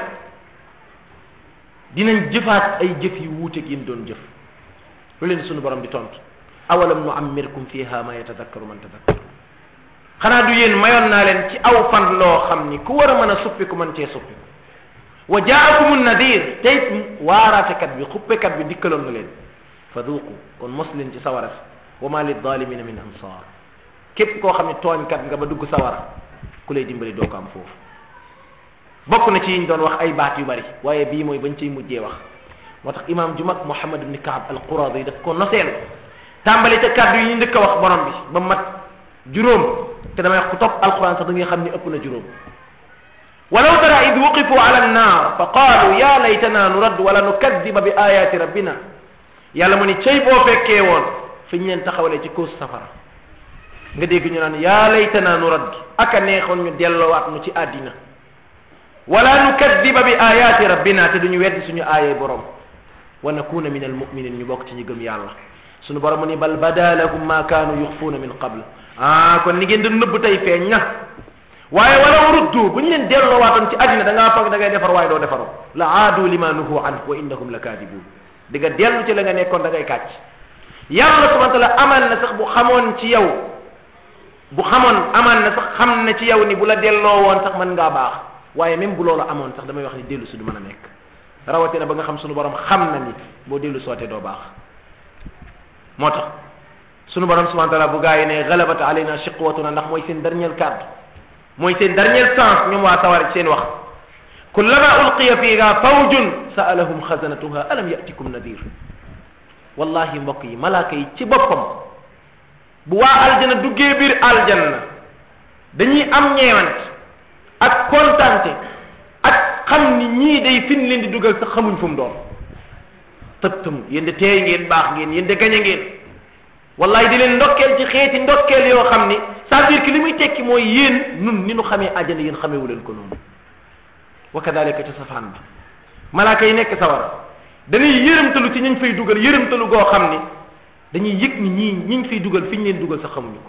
dinañ jëfaat ay jëf yu wuuteeg yi doon jëf lu leen sunu borom di tontu awalam nu ammirkum fiha ma yatadakkaru man tadakkar xanaa du yéen mayoon naa leen ci aw fan loo xam ni ku war a mën a suppi ku mën cee suppi wa jaakumu nadir tey waaraatekat bi xuppekat bi dikkaloon na leen fa duuqu kon mos leen ci sawara si wa ma liddalimina min ansar képp koo xam ne tooñkat nga ba dugg sawara ku lay dimbali doo ko am foofu bokk na ci yiñ doon wax ay baat yu bari waaye bii mooy bañ ciy mujjee wax moo tax imam ju mag Muhammad ibn Kaab al-Quradi yi daf ko noseel tàmbali ca kàddu yi ñu njëkk a wax borom bi ba mat juróom te damay wax ku topp alquran sax da ngay xam ni ëpp na juróom walaw tara id wuqifu ala annar fa qaalu ya laytana nurad wala nukadiba bi ayati rabbina yàlla mu ni cey boo fekkee woon fi ñu leen taxawalee ci cause safara nga dégg ñu naan ya laytana nurad aka neexoon ñu delloowaat nu ci àddina wala nukadiba bi ayati rabbina te duñu weddi suñu aayee borom wa nakuna min almuminin ñu bokk ci ñu gëm yàlla suñu borom mu ni bal bada lahum ma kaanu yuxfuuna min qabl ah kon ni ngeen di nëbb tey feeñ na waaye walaw ruddu bu ñu leen delloowaatoon ci àddina da ngaa foog da ngay defar waaye doo defaroo la aadu lima nuhu an wa innahum la kaadibun di nga dellu ci la nga nekkoon da ngay kàcc yàlla subhanahu wa taala amaan na sax bu xamoon ci yow bu xamoon amaan na sax xam na ci yow ni bu la delloo woon sax mën ngaa baax waaye même bu loolu amoon sax damay wax ni dellu si du mën a nekk rawatina ba nga xam sunu borom xam na ni boo dellu sootee doo baax moo tax sunu borom subhanahu wa taala bu gaa yi ne galabat alayna shiqwatuna ndax mooy seen dernier cadre mooy seen dernier chance ñoom waa sawar ci seen wax kullama ulqiya fiha fawjun sa'alahum xasanatuha alam yatikum nadir wallahi mbokk yi malaaka yi ci boppam bu waa aljana duggee biir aljanna dañuy am ñeewant ak kontante ak xam ni ñii day fin leen di dugal sax xamuñ fu mu doon tëbtam yéen de teey ngeen baax ngeen yéen de gañe ngeen wallahi di leen ndokkeel ci xeeti ndokkeel yoo xam ni c'est-à-dire que li muy tekki mooy yéen nun ni nu xamee àjjana yéen xameewu leen ko noonu wa kadalika ca safaan ba malaaka yi nekk sawara dañuy yërëmtalu ci ñañ fay dugal yërëmtalu goo xam ni dañuy yëg ni ñii ñiñ fay dugal fi ñu leen dugal sax xamuñu ko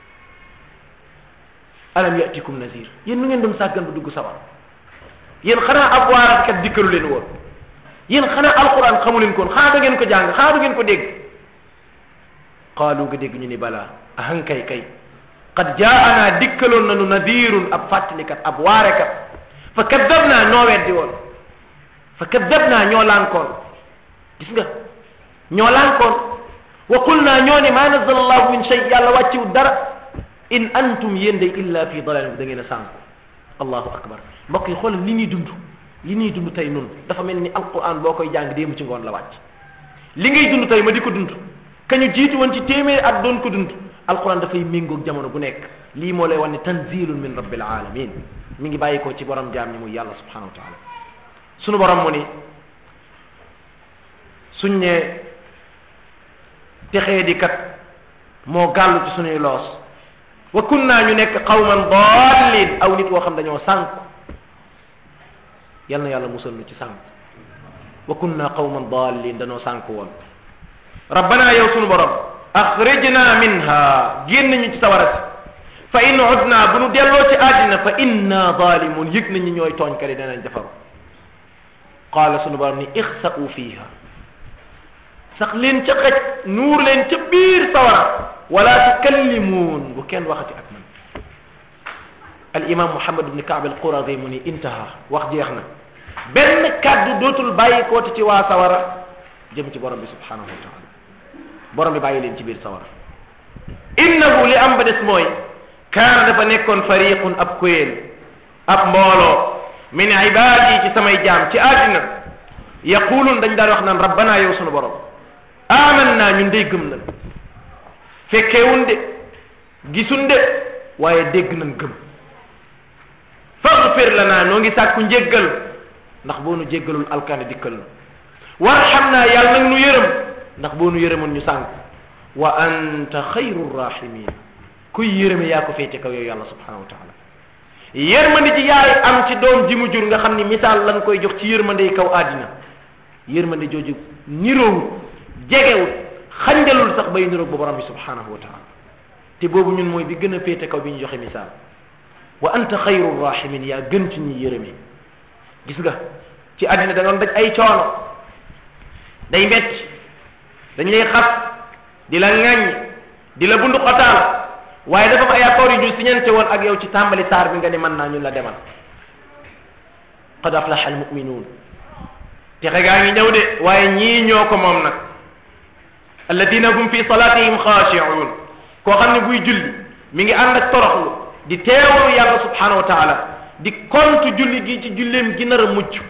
alam yatikum nazir yéen nu ngeen doon sàggan ba dugg sawar yéen xanaa ab waaratkat dikkalu leen woon yéen xanaa alquran xamu leen koon xanaa da ngeen ko jàng xanaa du ngeen ko dégg qaalu nga dégg ñu ni balaa ahankay kay qad jaana dikkaloon nanu nadirun ab fàttalikat ab waarekat fa kaddabna noo weddi woon fa kaddabna ñoo lànkoon gis nga ñoo lànkoon wa qulna ñoo ne ma nazala allahu min shay yàlla wàcciw dara in antum yéen day illa fi dalalin da ngeen a sànku allahu akbar mbokk yi xoolal li ñuy dund li ñuy dund tey nun dafa mel ni alquran boo koy jàng déemu ci ngoon la wàcc li ngay dund tey ma di ko dund kañu jiitu woon ci téeméeri at doon ko dund alquran dafay méngoog jamono bu nekk lii moo lay wan ne tanzilun min rabbil alamin mi ngi bàyyi ko ci borom jaam ñi muy yàlla subhanahu wa taala sunu borom mu ni suñ ne texee di kat moo gàllu ci suñuy loos wa kunna ñu nekk qawman dallin aw nit woo xam dañoo sànk yal na yàlla musal nu ci sànk wa kunna qawman dallin dañoo sànk woon rabbana yow sunu borom axrijna minha génn ñu ci sawara si fa in udna bu nu delloo ci àddina fa inna zalimun yëg nañu ñooy tooñkat yi danañ defaru qaala sunu borom ni ixsa'u fiha sax leen ca xaj nuur leen ca biir sawara wala tukallimuun bu kenn waxati ak man al imam muhammad ibni kaab al quradi mu ni intaha wax jeex na benn kàddu dootul bàyyi kooti ci waa sawara jëm ci borom bi subhanahu wa taala borom bi bàyyi leen ci biir sawara innahu li am ba des mooy kaana dafa nekkoon fariqun ab kuréel ab mbooloo min ibaadi ci samay jaam ci àddina yaqulun dañ daan wax naan rabbana yow sunu borom aman naa ñun day gëm nañ fekkeewun de gisun de waaye dégg nañ gëm faghfir lana noo ngi sàkku njéggal ndax boo nu jéggalul alkaane dikkal na warxam naa yàlla nag nu yërëm ndax boo nu yërëmoon ñu sànk wa anta xayru rahimin kuy yërëme yaa ko féete kaw yow yàlla subhanahu wa taala yërmande ji yaay am ci doom ji mu jur nga xam ni misaal lañ koy jox ci yërmande yi kaw àddina yërmande jooju niroowut jegewut xanjalul sax bay niroog ba borom bi subhanahu wa taala te boobu ñun mooy bi gën a féete kaw bi ñu joxe misaal wa anta xayru rahimin yaa gën ci ñi yërëme gis nga ci àddina da doon daj ay coono day metti dañ lay xas di la ŋaññ di la bundu xotaal waaye dafa am ay accords yu ñu siñante woon ak yow ci tàmbali saar bi nga ni mën naa ñun la demal qad aflaha almuminuun texe gaa ngi ñëw de waaye ñii ñoo ko moom nag alladina hum fi salatihim xaashi'un koo xam ne buy julli mi ngi ànd ak toroxlu di teewalu yàlla subhanahu wa taala di kontu julli gi ci julleem gi nar a mucc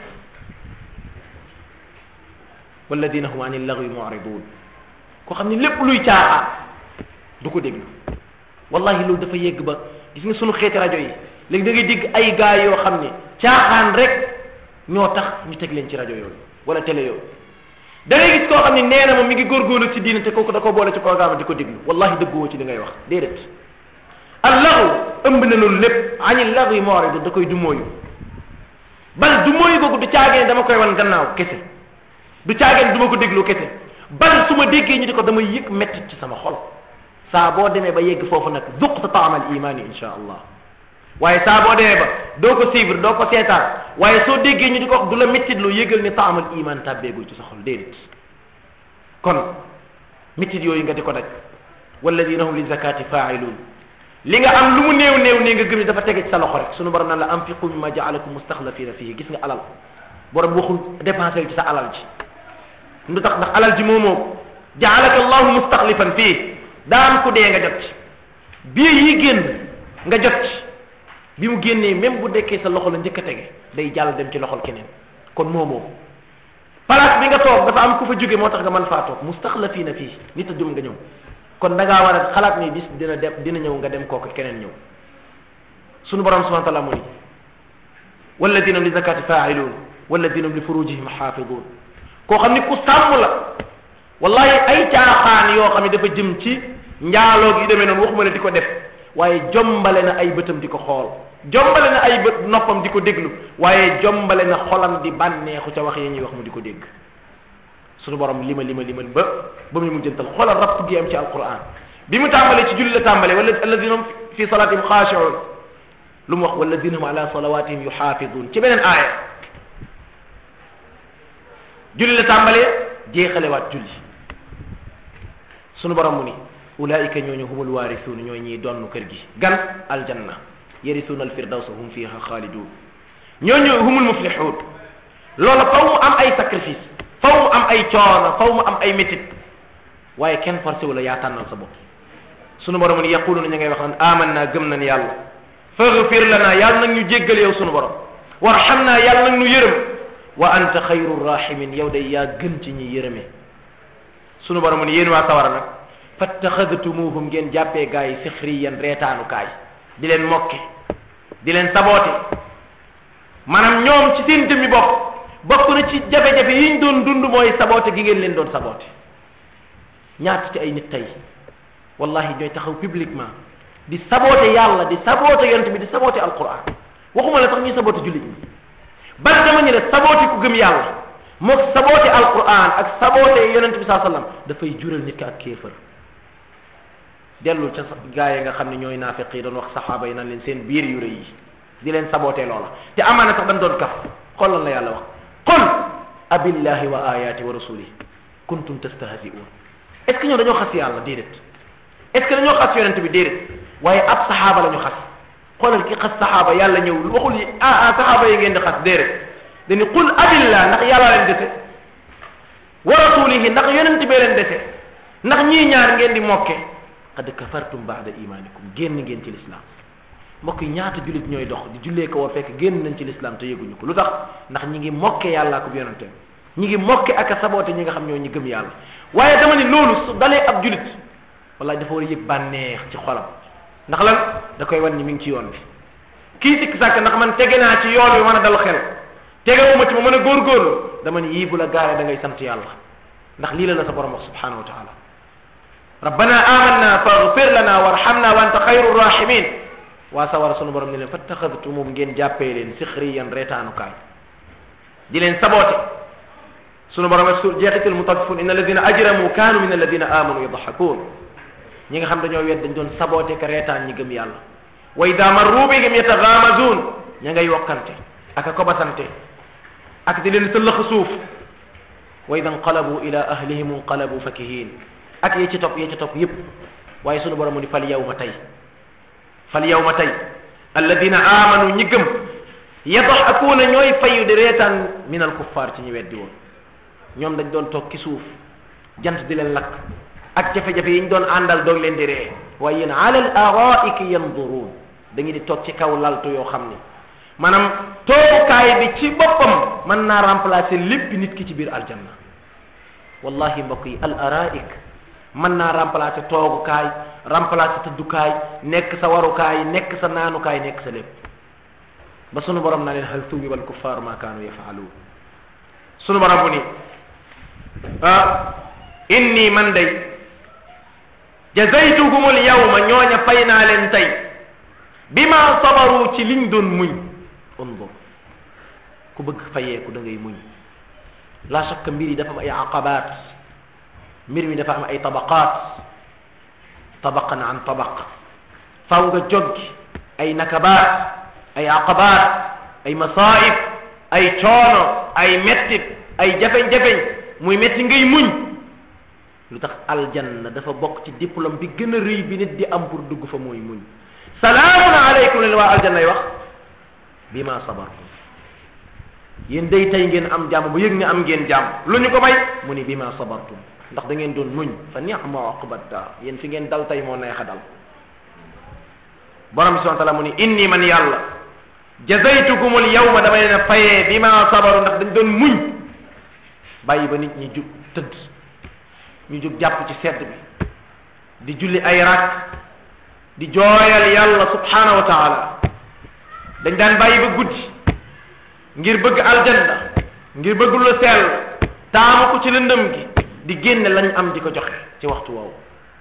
walladina hum an illagwi mu'ridun koo xam ne lépp luy caaxaan du ko déglu wallahi loolu dafa yegg ba gis nga sunu xeeti rajo yi léegi da ngay dégg ay gaa yoo xam ne caaxaan rek ñoo tax ñu teg leen ci rajo yooyu wala télé yooyu da ngay gis koo xam ne nee na moom mi ngi góorgóorlu ci diine te kooku da ko boole ci programme di ko déglu wallahi dëgguwoo ci li ngay wax déedéet allahu ëmb na loolu lépp ani lahu yi mooridu da koy du mooyu bal du mooyu googu du caageen dama koy wan gannaaw kese du caageen du ma ko déglu kese bal su ma déggee ñu di ko damay yëg mettit ci sama xol saa boo demee ba yegg foofu nag duq sa taamal imaani insha allah waaye saa boo demee ba doo ko suivre doo ko seetaan waaye soo déggee ñu di ko wax du la mettit lu yëgal ni taamal iman tàbbeegul ci sa xol déedéet kon mettit yooyu nga di ko daj walladina hum li zakati faailun li nga am lu mu néew néew ne nga gëm ni dafa tege ci sa loxo rek sunu borom naan la anfiqu mimma jaalakum mustaxlafina fihi gis nga alal borom waxul dépensé ci sa alal ji lu tax ndax alal ji moomoo ko jaalaka allahu mustaxlifan fii daa am ku dee nga jot ci bii yi génn nga jot ci bi mu génnee même bu dekkee sa loxo la njëkk a tege day jàll dem ci loxol keneen kon moomoo place bi nga toog dafa am ku fa jóge moo tax nga mën faa toog mustaxlafina fii nit a jum nga ñëw kon da ngaa war a xalaat ni bis dina dem dina ñëw nga dem kooku keneen ñëw sunu borom subhanahu wa taala mu ni walladina li zakati faailun walladina li furujihim xaafidun koo xam ni ku sàmm la wallahi ay caaxaan yoo xam ne dafa jëm ci njaaloog yu demee noonu waxuma ne di ko def waaye jombale na ay bëtam di ko xool jombale na ay bët noppam di ko déglu waaye jombale na xolam di bànneexu ca wax yi ñuy wax mu di ko dégg sunu borom lima lima liman ba ba muy mujjantal xoolal rapp gi am ci alquran bi mu tàmbalee ci julli la tàmbalee wala alladina hum fi salatihim xaashiun lu mu wax walladina hum ala salawatihim yuxaafidun ci beneen aaya julli la tàmbalee jeexalewaat julli sunu borom mu ni ulaika ñooñu humul waarisuun ñooy ñiy donn kër gi gan aljanna yarisuuna alfirdawsa hum fiha xaalidun ñooñu humul muflixuun loola faw mu am ay sacrifice faw mu am ay coono faw mu am ay métit waaye kenn forcé wu la yaa tànnal sa bopp sunu borom ni yaquluna ñu ngay wax naan aman naa gëm nañ yàlla faghfir lana yàlla nag ñu jéggal yow sunu borom warxam naa yàlla nag ñu yërëm wa anta xayru rahimin yow day yaa gën ci ñi yërëme sunu borom ni yéen waa sawara nag fattaxadtumuhum ngeen jàppee gaa yi sixriyan reetaanu kaay di leen mokke di leen saboote maanaam ñoom ci seen jëmmi bopp bokk na ci jafe-jafe yi ñu doon dund mooy saboote gi ngeen leen doon saboote ñaata ci ay nit tey wallahi ñooy taxaw publiquement di saboote yàlla di saboote yonent bi di saboote alquran waxuma la sax ñuy saboote jullit ñi bal dama ñu ne saboote ku gëm yàlla mook saboote alquran ak saboote yonent bi saa sallam dafay jural nit ki ak kéefër dellul ca gaa yi nga xam ne ñooy naafiq yi doon wax saxaaba yi nan leen seen biir yu rëy yi di leen saboote loola te amaana sax dañ doon kaf xoolal la yàlla wax qul abillahi wa ayati wa rasulihi kuntum tastahzi'un est ce que ñoo dañoo xas yàlla déedéet est ce que dañoo xas yonent bi déedéet waaye ab saxaaba la ñu xas xoolal ki xas saxaaba yàlla ñëw waxul yi ah ah saxaaba yi ngeen di xas déedéet dañu qul abillah ndax yàlla leen dese wa rasulihi ndax yonent bee leen dese ndax ñii ñaar ngeen di mokke qad kafartum ba'da imanikum génn ngeen ci l'islam mbokk yi ñaata jullit ñooy dox di jullee ko war fekk génn nañ ci l'islam te yëguñu ko lu tax ndax ñi ngi mokke yàllaa ko yonenteem ñi ngi mokke ak a saboote ñi nga xam ñoo ñi gëm yàlla waaye dama ni loolu su dalee ab jullit wallahi dafa war a yëg bànneex ci xolam ndax lan da koy wan ni mi ngi ci yoon bi kii sikk sàkk ndax man tege naa ci yoon wi mën a dal xel tegewuma ci ma mën a góorgóorlu dama ni yii bu la gaaree da ngay sant yàlla ndax lii la la sa borom wax subhanahu wa taala rabbana amanna faghfir lana warhamna wa anta xayru rahimin waa sawara sunu borom ne leen fattaxadtumum ngeen jàppee leen sixriyan reetaanukaay di leen saboote sunu borom ak su jeexital mutaffifun inna alladina ajramu kaanu min alladina amanu yadxakun ñi nga xam dañoo wet dañ doon saboote ka reetaan ñi gëm yàlla wa ida marru bihim yatagamazun ña ngay wokkante ak a kobasante ak di leen sëllëx suuf wa ida nqalabu ila ahlihim nqalabu fakihin ak ye ci topp ye ci topp yépp waaye sunu borom mu ni fal yawma tey fal yawma tey alladina amanu ñi gëm yadxakuuna ñooy fayu di reetaan min al kuffar ci ñi weddi woon ñoom dañ doon toog ci suuf jant di leen lakk ak jafe-jafe yi ñu doon àndal doog leen di ree waaye yéen ala al araiki yanduruun da ngeen di toog ci kaw laltu yoo xam ni maanaam toogukaay bi ci boppam mën naa remplacer lépp nit ki ci biir aljanna wallahi mbokk yi al araik mën naa remplacer toogukaay remplacer tëddukaay nekk sa warukaay nekk sa naanukaay nekk sa lépp ba sunu borom na leen hal thuwiba al kuffar ma kaanu yafaaluun sunu borom bu ni ah inni man day jazaytuhum al yawma ñooña fay naa leen tey bima sabaru ci liñ doon muñ undur ku bëgg fayeeku da ngay muñ la shakka mbir yi dafa am ay aqabaat mbir mi dafa am ay tabaqaat tabaqan an tabaq faw nga joggi ay nakabaat ay aqabaat ay masaib ay coono ay mettit ay jafeñ-jafeñ muy metti ngay muñ lu tax aljanna dafa bokk ci diplôme bi gën a rëy bi nit di am pour dugg fa mooy muñ salaamun aleykum leen waa aljanna yi wax bi ma sabartum yéen day tey ngeen am jàmm bu yëg ne am ngeen jàmm lu ñu ko may mu ni bi ma sabartum ndax da ngeen doon muñ fa ni'ma uqbat daar yéen fi ngeen dal tey moo neex a dal borom bi subhanahu wa taala mu ni inni man yàlla jazaytukum al yawma dama leen a fayee bi ma sabaru ndax dañ doon muñ bàyyi ba nit ñi jug tëdd ñu jug jàpp ci sedd bi di julli ay rak di jooyal yàlla subhanahu wa taala dañ daan bàyyi ba guddi ngir bëgg aljanna ngir bëgg lu sell taamu ko ci lëndëm gi di génne lañ am di ko joxe ci waxtu woowu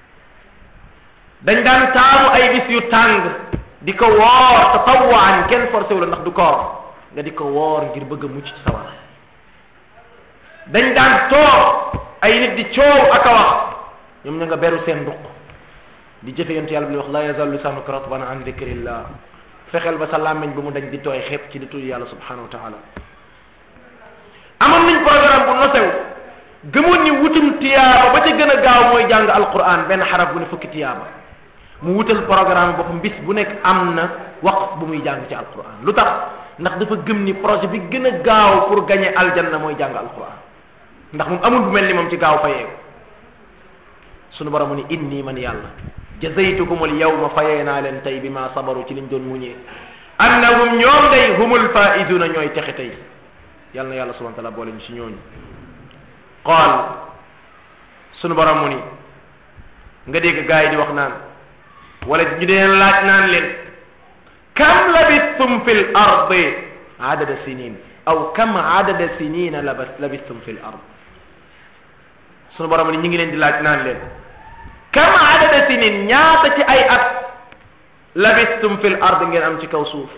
dañ daan taamu ay bis yu tàng di ko woor tatawaan kenn forcé wu la ndax du koor nga di ko woor ngir bëgg a mucc ci sawara dañ daan toog ay nit di coow ak a wax ñoom ña nga beru seen nduq di jëfe yonte yàlla bi wax la yazal lisanuka ratban an dhikrillah fexeel ba sa làmmiñ bu mu dañ di tooy xepp ci di tudd yàlla subhanahu wa taala amoon nañ programme bu nosew gëmoon ni wutum tiyaaba ba ca gën a gaaw mooy jàng alquran benn xaraf bu ne fukki tiyaaba mu wutal programme boppam bis bu nekk am na waqf bu muy jàng ci alquran lu tax ndax dafa gëm ni projet bi gën a gaaw pour gagner aljanna mooy jàng alquran ndax moom amul bu mel ni moom ci gaaw fayeeku sunu borom mu ni inni man yàlla jazaytukum al yawma fayee naa leen tey bi ma sabaru ci liñ doon muñee annahum ñoom day humul faizuna ñooy texe tey yàlla na yàlla subhanahu wa taala boole ñu si ñooñu qaal sunu borom mu ni nga dégg gaa yi di wax naan wala ñu deen laaj naan leen kam labistum fi l ardi adada sinin aw kam adada sinina labistum fi l ard sunu borom ni ñu ngi leen di laaj naan leen kam adada sinin ñaata ci ay at labistum fi l ard ngeen am ci kaw suuf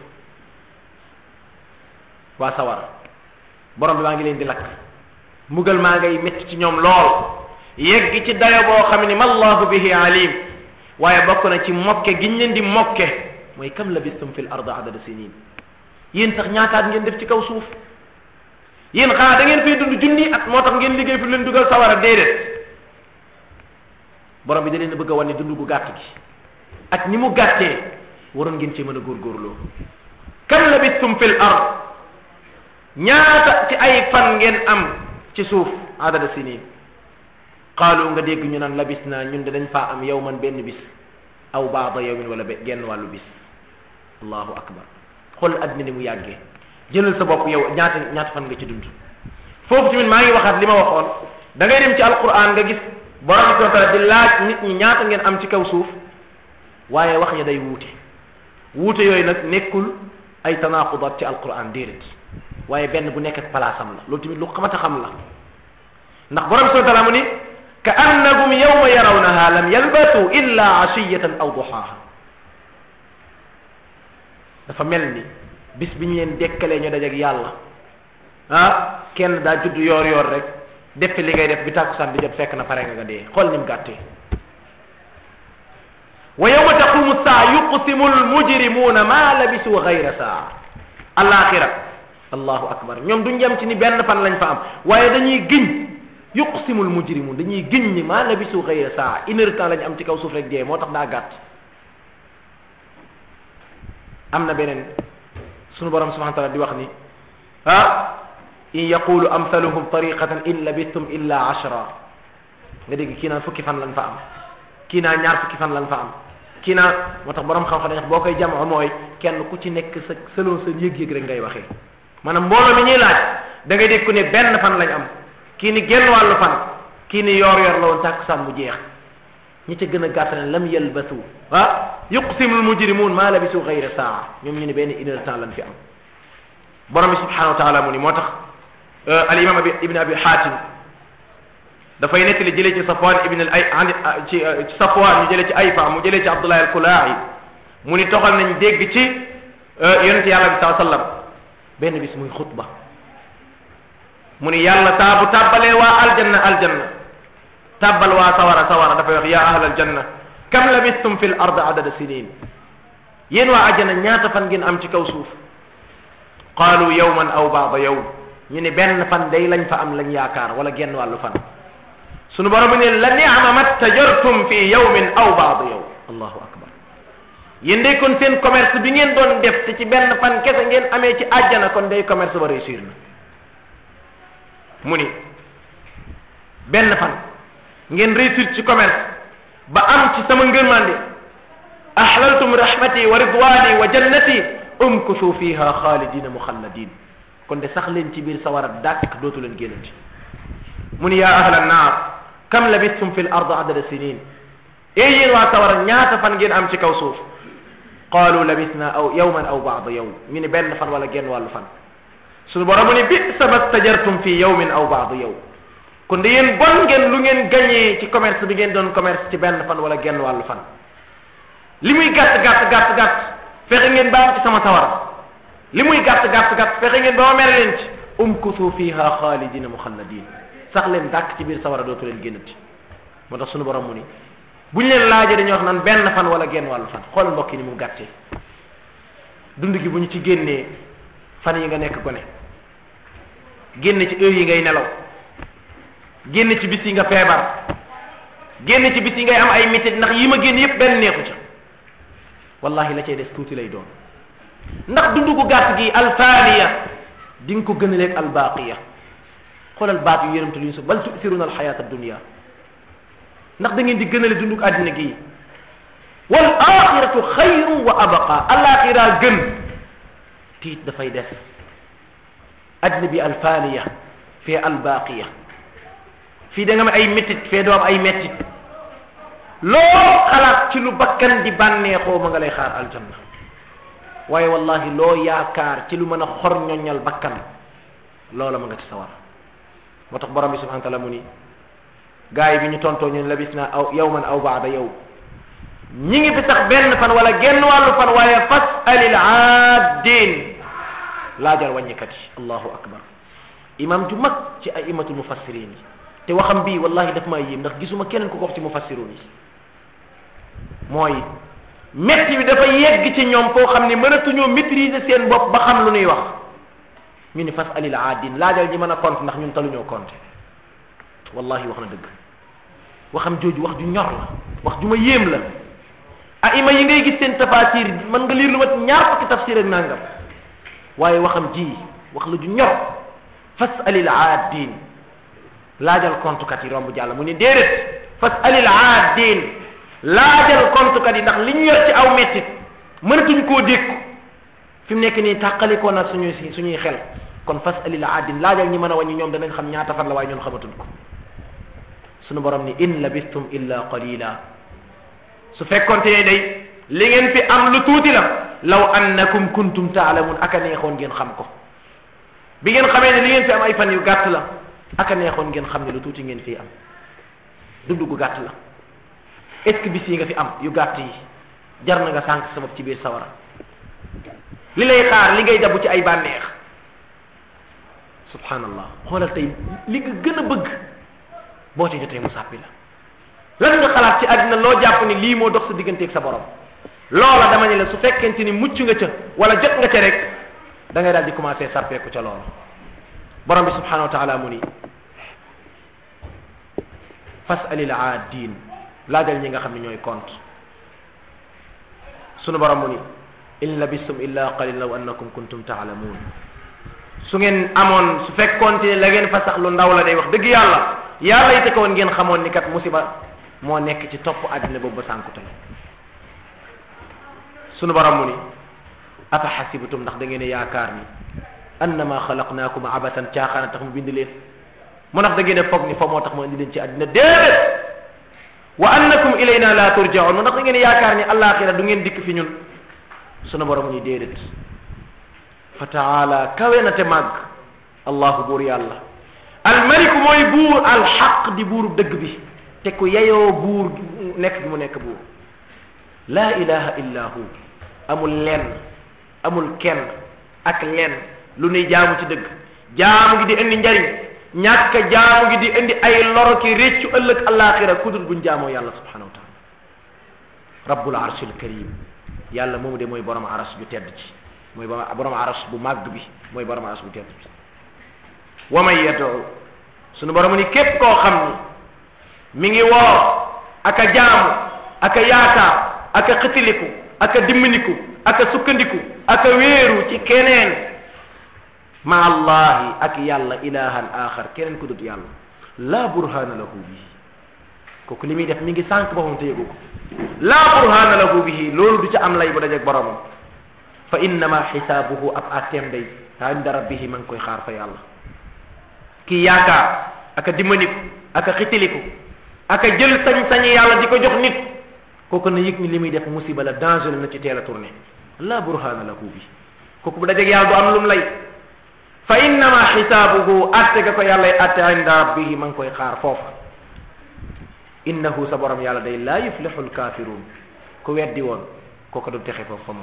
waa sawar borom bi maa ngi leen di lakk mbugal maa ngay métti ci ñoom lool yegg ci dayo boo xam ni mallahu bihi alim waaye bokk na ci mokke giñ leen di mokke mooy kam labistum fi l ard adada sinin yéen sax ñaataat ngeen def ci kaw suuf yéen xanaa da ngeen fay dund junni at moo tax ngeen liggéey fu leen dugal sawara déedéet borom bi da leen bëgg a wan ne dund gu gàtt gi ak ni mu gàttee waroon ngeen ci mën a góorgóorloo kam labistum fil ard ñaata ci ay fan ngeen am ci suuf adada sinin qaalu nga dégg ñu naan labis naa ñun de dañ faa am yow man benn bis aw baada yawmin wala genn wàllu bis allahu akbar xool addina ni mu yàggee jëlal sa bopp yow ñaata ñaata fan nga ci dund foofu tamit maa ngi waxaat li ma waxoon da ngay dem ci alquran nga gis borom bi subhanahu wa taala di laaj nit ñi ñaata ngeen am ci kaw suuf waaye wax ya day wuute wuute yooyu nag nekkul ay tanaqudat ci alquran déedéet waaye benn bu nekk ak palaasam la loolu tamit lu xamata xam la ndax borom bi subhanahu wa taala mu ni ka annahum yawma yarawnaha lam yalbasu illa ashiyatan aw duhaha dafa mel ni bis bi ñu leen dekkalee ñu dajeeg yàlla ah kenn daa judd yoor yoor rek def li ngay def bi tàkkusaan di jot fekk na pare nga nga dee xool ni mu gàttee wa yawma taqumu saa yuqsimu almujrimuna ma labisu gayra saa alaxira allahu akbar ñoom duñ yem ci ni benn fan lañ fa am waaye dañuy giñ yuqsimu almujrimun dañuy giñ ni ma labisu gayra saa une heure temps lañ am ci kaw suuf rek dee moo tax daa gàtt am na beneen sunu borom subhanahu wa taala di wax ni ah in yaqulu amsaluhum tariqatan in labistum illa ashra nga dégg kii naan fukki fan lañ fa am kii naa ñaar fukki fan lañ fa am kii naa moo tax borom xam-xam dañ boo koy jamoo mooy kenn ku ci nekk sa selon sa yëg-yëg rek ngay waxee maanaam mbooloo mi ñuy laaj da ngay dégg ku ne benn fan lañ am kii ni genn wàllu fan kii ni yor yor la woon tàkkusaan mu jeex ñi ca gën a gàtt ne lam yalbasu ah yuqsimul mujrimun ma labisu gayra saa ñoom ñu ne benn une heure temps lañ fi am borom bi subhanahu wa taala mu ni moo tax al imam abi ibn abi hatim dafay nettali jëlee ci safwan ibn al ay ci ci safwan ñu jëlee ci ayfa mu jëlee ci abdullah al kulaahi mu ni toxal nañ dégg ci yonente yàlla bi saa sallam benn bis muy xutba mu ni yàlla taa bu tàbbalee waa aljanna aljanna tàbbal waa sawara sawara dafay wax ya ahlal janna kam labistum fi l ard adada sinin yéen waa ajjana ñaata fan ngeen am ci kaw suuf qaalu yawman aw baada yawm ñu ne benn fan day lañ fa am lañ yaakaar wala genn wàllu fan sunu borom ne la ni'ma mattajartum fi yawmin aw baada yawm allahu akbar yéen day kon seen commerce bi ngeen doon def te ci benn fan kese ngeen amee ci ajjana kon day commerce ba réussir na mu ni benn fan ngeen réussir ci commerce ba am ci sama ngërmande ahlaltum rahmati wa ridwani wa jannati umkusu fiha xaalidina muxalladin kon de sax leen ci biir sawara dàkk dootu leen génnati mu ni yaa ahla naar kam labistum fi l ard adada sinin ee yéen waa sawara ñaata fan ngeen am ci kaw suuf qaalu labisna aw yawman aw baada yawm ñu ni benn fan wala genn wàllu fan suñu borom mu ni bisa ma stajartum fi yawmin aw baada yawm kon de yéen bon ngeen lu ngeen gañee ci commerce bi ngeen doon commerce ci benn fan wala genn wàllu fan li muy gàtt gàtt gàtt gàtt fexe ngeen ba am ci sama sawar li muy gàtt gàtt gàtt fexe ngeen ba ma mere leen ci umkusu fiha xaalidina muxalladin sax leen dàkk ci biir sawara dootu leen génnati moo tax sunu borom mu ni bu ñu leen laajee dañuy wax naan benn fan wala genn wàllu fan xool mbokk yi ni mu gàttee dund gi bu ñu ci génnee fan yi nga nekk gone génn ci heure yi ngay nelaw génn ci bis yi nga feebar génn ci bis yi ngay am ay métit ndax yi ma génn yépp benn neexu ca wallahi la cay des tuuti lay doon ndax dund gu gàtt gi alfaaniya di nga ko gënaleeg albaaqiya xoolal baat yu yërëmtu yuñ su bal tu'thiruna alxayata addunia ndax da ngeen di gënale dundug àddina gi wal axiratu xayru wa abaqa alaxira gën tiit dafay des àddina bi alfaaniya fee albaaqiya fii da nga am ay métit fee doo am ay métit loo xalaat ci lu bakkan di bànneexoo ma nga lay xaar aljanna waaye wallahi loo yaakaar ci lu mën a xor ñoññal bakkan loola ma nga ci sawar moo tax borom bi subhanahu wa taala mu ni gaay bi ñu tontoo ñun labis na aw yawman aw baada yow ñi ngi fi sax benn fan wala genn wàllu fan waaye fas alil aadin laajal wàññikat yi allahu akbar imam ju mag ci ay imatul mufassirin yi te waxam bii wallahi daf maa yéem ndax gisuma keneen ku ko wax ci mufassirun yi mooy metti bi dafa yegg ci ñoom foo xam ne mënatuñoo maîtriser seen bopp ba xam lu ñuy wax ñu ni fas alil aadin laajal ñi mën a compte ndax ñun taluñoo compte wallahi wax na dëgg waxam jooju wax ju ñor la wax ju ma yéem la ah ima yi ngay gis seen tafasir mën nga liir lu mat ñaar fukki tafsir ak nangam waaye waxam ji wax la ju ñor fas alil aadin laajal compte kat yi romb jàll mu ni déedéet fas alil aadin laajal compte kat yi ndax li ñu yor ci aw mettit mënatuñ koo dékku fi mu nekk nii tàqalikoo nag suñuy suñuy xel kon fas alil aadin laajal ñi mën a wàññi ñoom danañ xam ñaata fan la waaye ñun xamatuñ ko suñu borom ni in labistum illa qalila su fekkonte ne day li ngeen fi am lu tuuti la law annakum kuntum taalamun aka neexoon ngeen xam ko bi ngeen xamee ne li ngeen fi am ay fan yu gàtt la aka neexoon ngeen xam ne lu tuuti ngeen fi am dund gu gàtt la est ce que bis yi nga fi am yu gàtt yi jar na nga sànq sabab ci biir sawara li lay xaar li ngay dabu ci ay bànneex subhanallah xoolal tey li nga gën a bëgg boo ci jotee mu sàppi la lan nga xalaat ci àddina loo jàpp ni lii moo dox sa digganteeg sa borom loola dama ne la su fekkente ni mucc nga ca wala jot nga ca rek da ngay daal di commencé sàppeeku ca loola borom bi subhanahu wa taala mu ni fasalil aadin laajal ñi nga xam ne ñooy compte sunu borom mu ni in labistum illa qalil law annakum kuntum taalamuun su ngeen amoon su fekkoonte ne la ngeen fa sax lu ndaw la day wax dëgg yàlla yàlla yite ko woon ngeen xamoon ni kat musiba moo nekk ci topp àddina boobu ba sànkute sunu borom mu ni afa xasibtum ndax da ngeen yaakaar ni annama xalaqnaakum abatan caaxaana tax mu bind leen mu ndax da ngeen foog ni fa moo tax mu indi leen ci àddina déedéet wa annakum ilayna la turjaun mu ndax da ngeen yaakaar ni alaxira du ngeen dikk fi ñun sunu borom ni déedéet fa taala kawe na te màgg allahu buur yàlla almaliku mooy buur alxaq di buuru dëgg bi te ku yeyoo buur nekk gi mu nekk buur laa ilaha illa hu amul lenn amul kenn ak lenn lu nuy jaamu ci dëgg jaamu gi di indi njariñ ñàkk jaamu gi di indi ay loro ki réccu ëllëg alaxira kudul buñ jaamoo yàlla subhanahu wa taala rabbul arshil karim yàlla moomu de mooy borom aras ju tedd ci mooy borom aras bu màgg bi mooy borom aras bu tedd bi wa man yad'u sunu borom ni képp koo xam ni mi ngi woo aka jaamu aka yaakaar aka xitiliku aka dimminiku aka sukkandiku aka wéeru ci keneen ma allahi ak yàlla ilahan axar keneen ku dut yàlla la burhana lahu bihi kooku li muy def mi ngi sànq boppam te yëgu ko la burhana lahu bihi loolu du ca am lay bu dajeeg boromam fa innama xisaabuhu ab atteem day inda rabbihi ma ngi koy xaar fa yàlla kii yaakaar aka dimmaniku aka xitiliku aka jël sañ-sañi yàlla di ko jox nit kooku na yëg ni li muy def musiba la danger na ci teel a tourné la burhana lahu bi kooku bu dajeeg yàlla du am lum lay fa innama xisaabuhu atte ga ko yàllay atte inda rabbihi ma ngi koy xaar foofa innahu sa borom yàlla day laa yuflixu lkafirun ku weddi woon kooku du texe foofu fa moom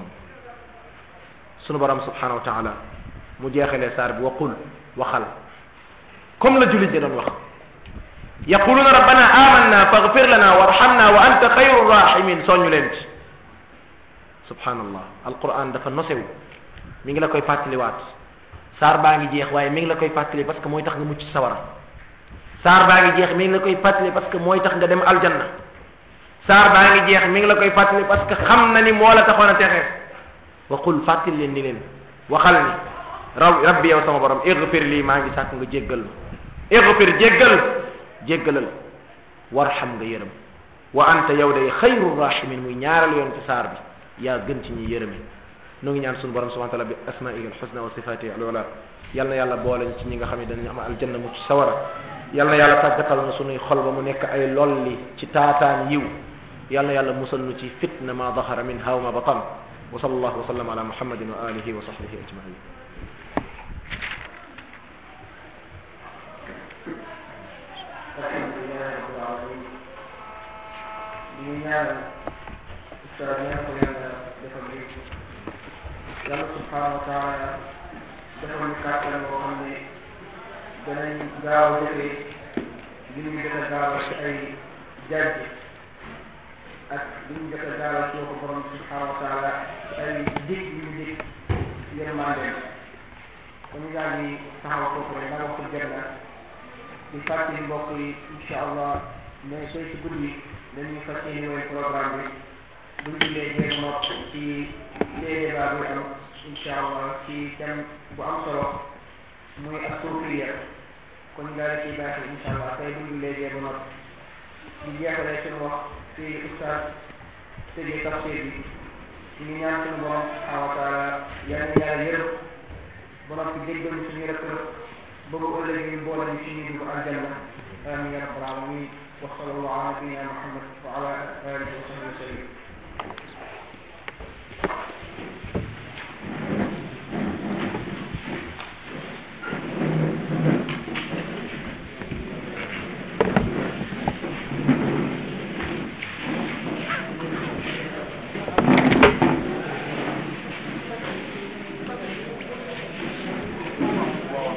sunu borom subhanahu wa taala mu jeexalee saar bi waqul waxal comme la jullit ñi doon wax yaquluna rabbana amanna faghfir lana warhamna wa anta xayru rahimin soññu leen ci subhanallah alquran dafa nosewu mi ngi la koy fàttaliwaat saar baa ngi jeex waaye mi ngi la koy fàttali parce que mooy tax nga mucc sawara saar baa ngi jeex mi ngi la koy fàttali parce que mooy tax nga dem aljanna saar baa ngi jeex mi ngi la koy fàttali parce que xam na ni moo la taxoon a texe waqul fàttali leen ni leen waxal ni raw rabbi yow sama borom igfir lii maa ngi sàkk nga jéggal ma igfir jéggal jéggalal warxam nga yërëm wa anta yow day xayru rahimin muy ñaaral yoon ci saar bi yaa gën ci ñi yërëme nu ngi ñaan suñu borom subhanahu wa taala bi asmaihi alxusna wa sifatihi alula yal na yàlla boole ci ñi nga xam ne dañu am aljanna mu ci sawara yal na yàlla tàggatal na suñuy xol ba mu nekk ay lolli ci taataan yiw yal na yàlla musal nu ci fitna ma dahara min haw ma batan wa sallallahu wa sallam ala muhammadin wa alihi wa sahbihi ajmain alhamdulilah rabbil alamin ñu ñaan ustaad ñaan ko yàlla defal li yàlla subhanahu wa taala defal ñu kàttan boo xam ne danañ gaaw a defee li ñu jot a gaaw ci ay jajj ak li ñu jot a gaaw ci ko borom subhanahu wa taala ci ay dig yu ñu dig yërmande kon ñu daal di taxaw foofu rek ndax waxtu jot na di fàttali mbokk yi incha allah mais tey si guddi dañuy fas yéene woon programme bi buñ jullee jéeg nopp ci débat bi am incha allah ci thème bu am solo muy ak suufiya kon ñu daal di ciy baaxee incha allah tey buñ jullee jéeg nopp di jeexalee suñu wax ci ustaz tëjee tafsir bi ñu ngi ñaan suñu borom subhanahu wa taala yal na yàlla yërëm ba noppi déggal ñu suñu rek ba bu ëllëgee ñu boole ñu suñuy dugg aljanna amin ya rabbal alamin wa sallallahu ala nabiyina muhammad wa ala alihi wa sahbihi wa sallam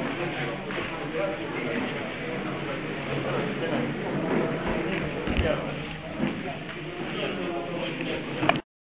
Yeah.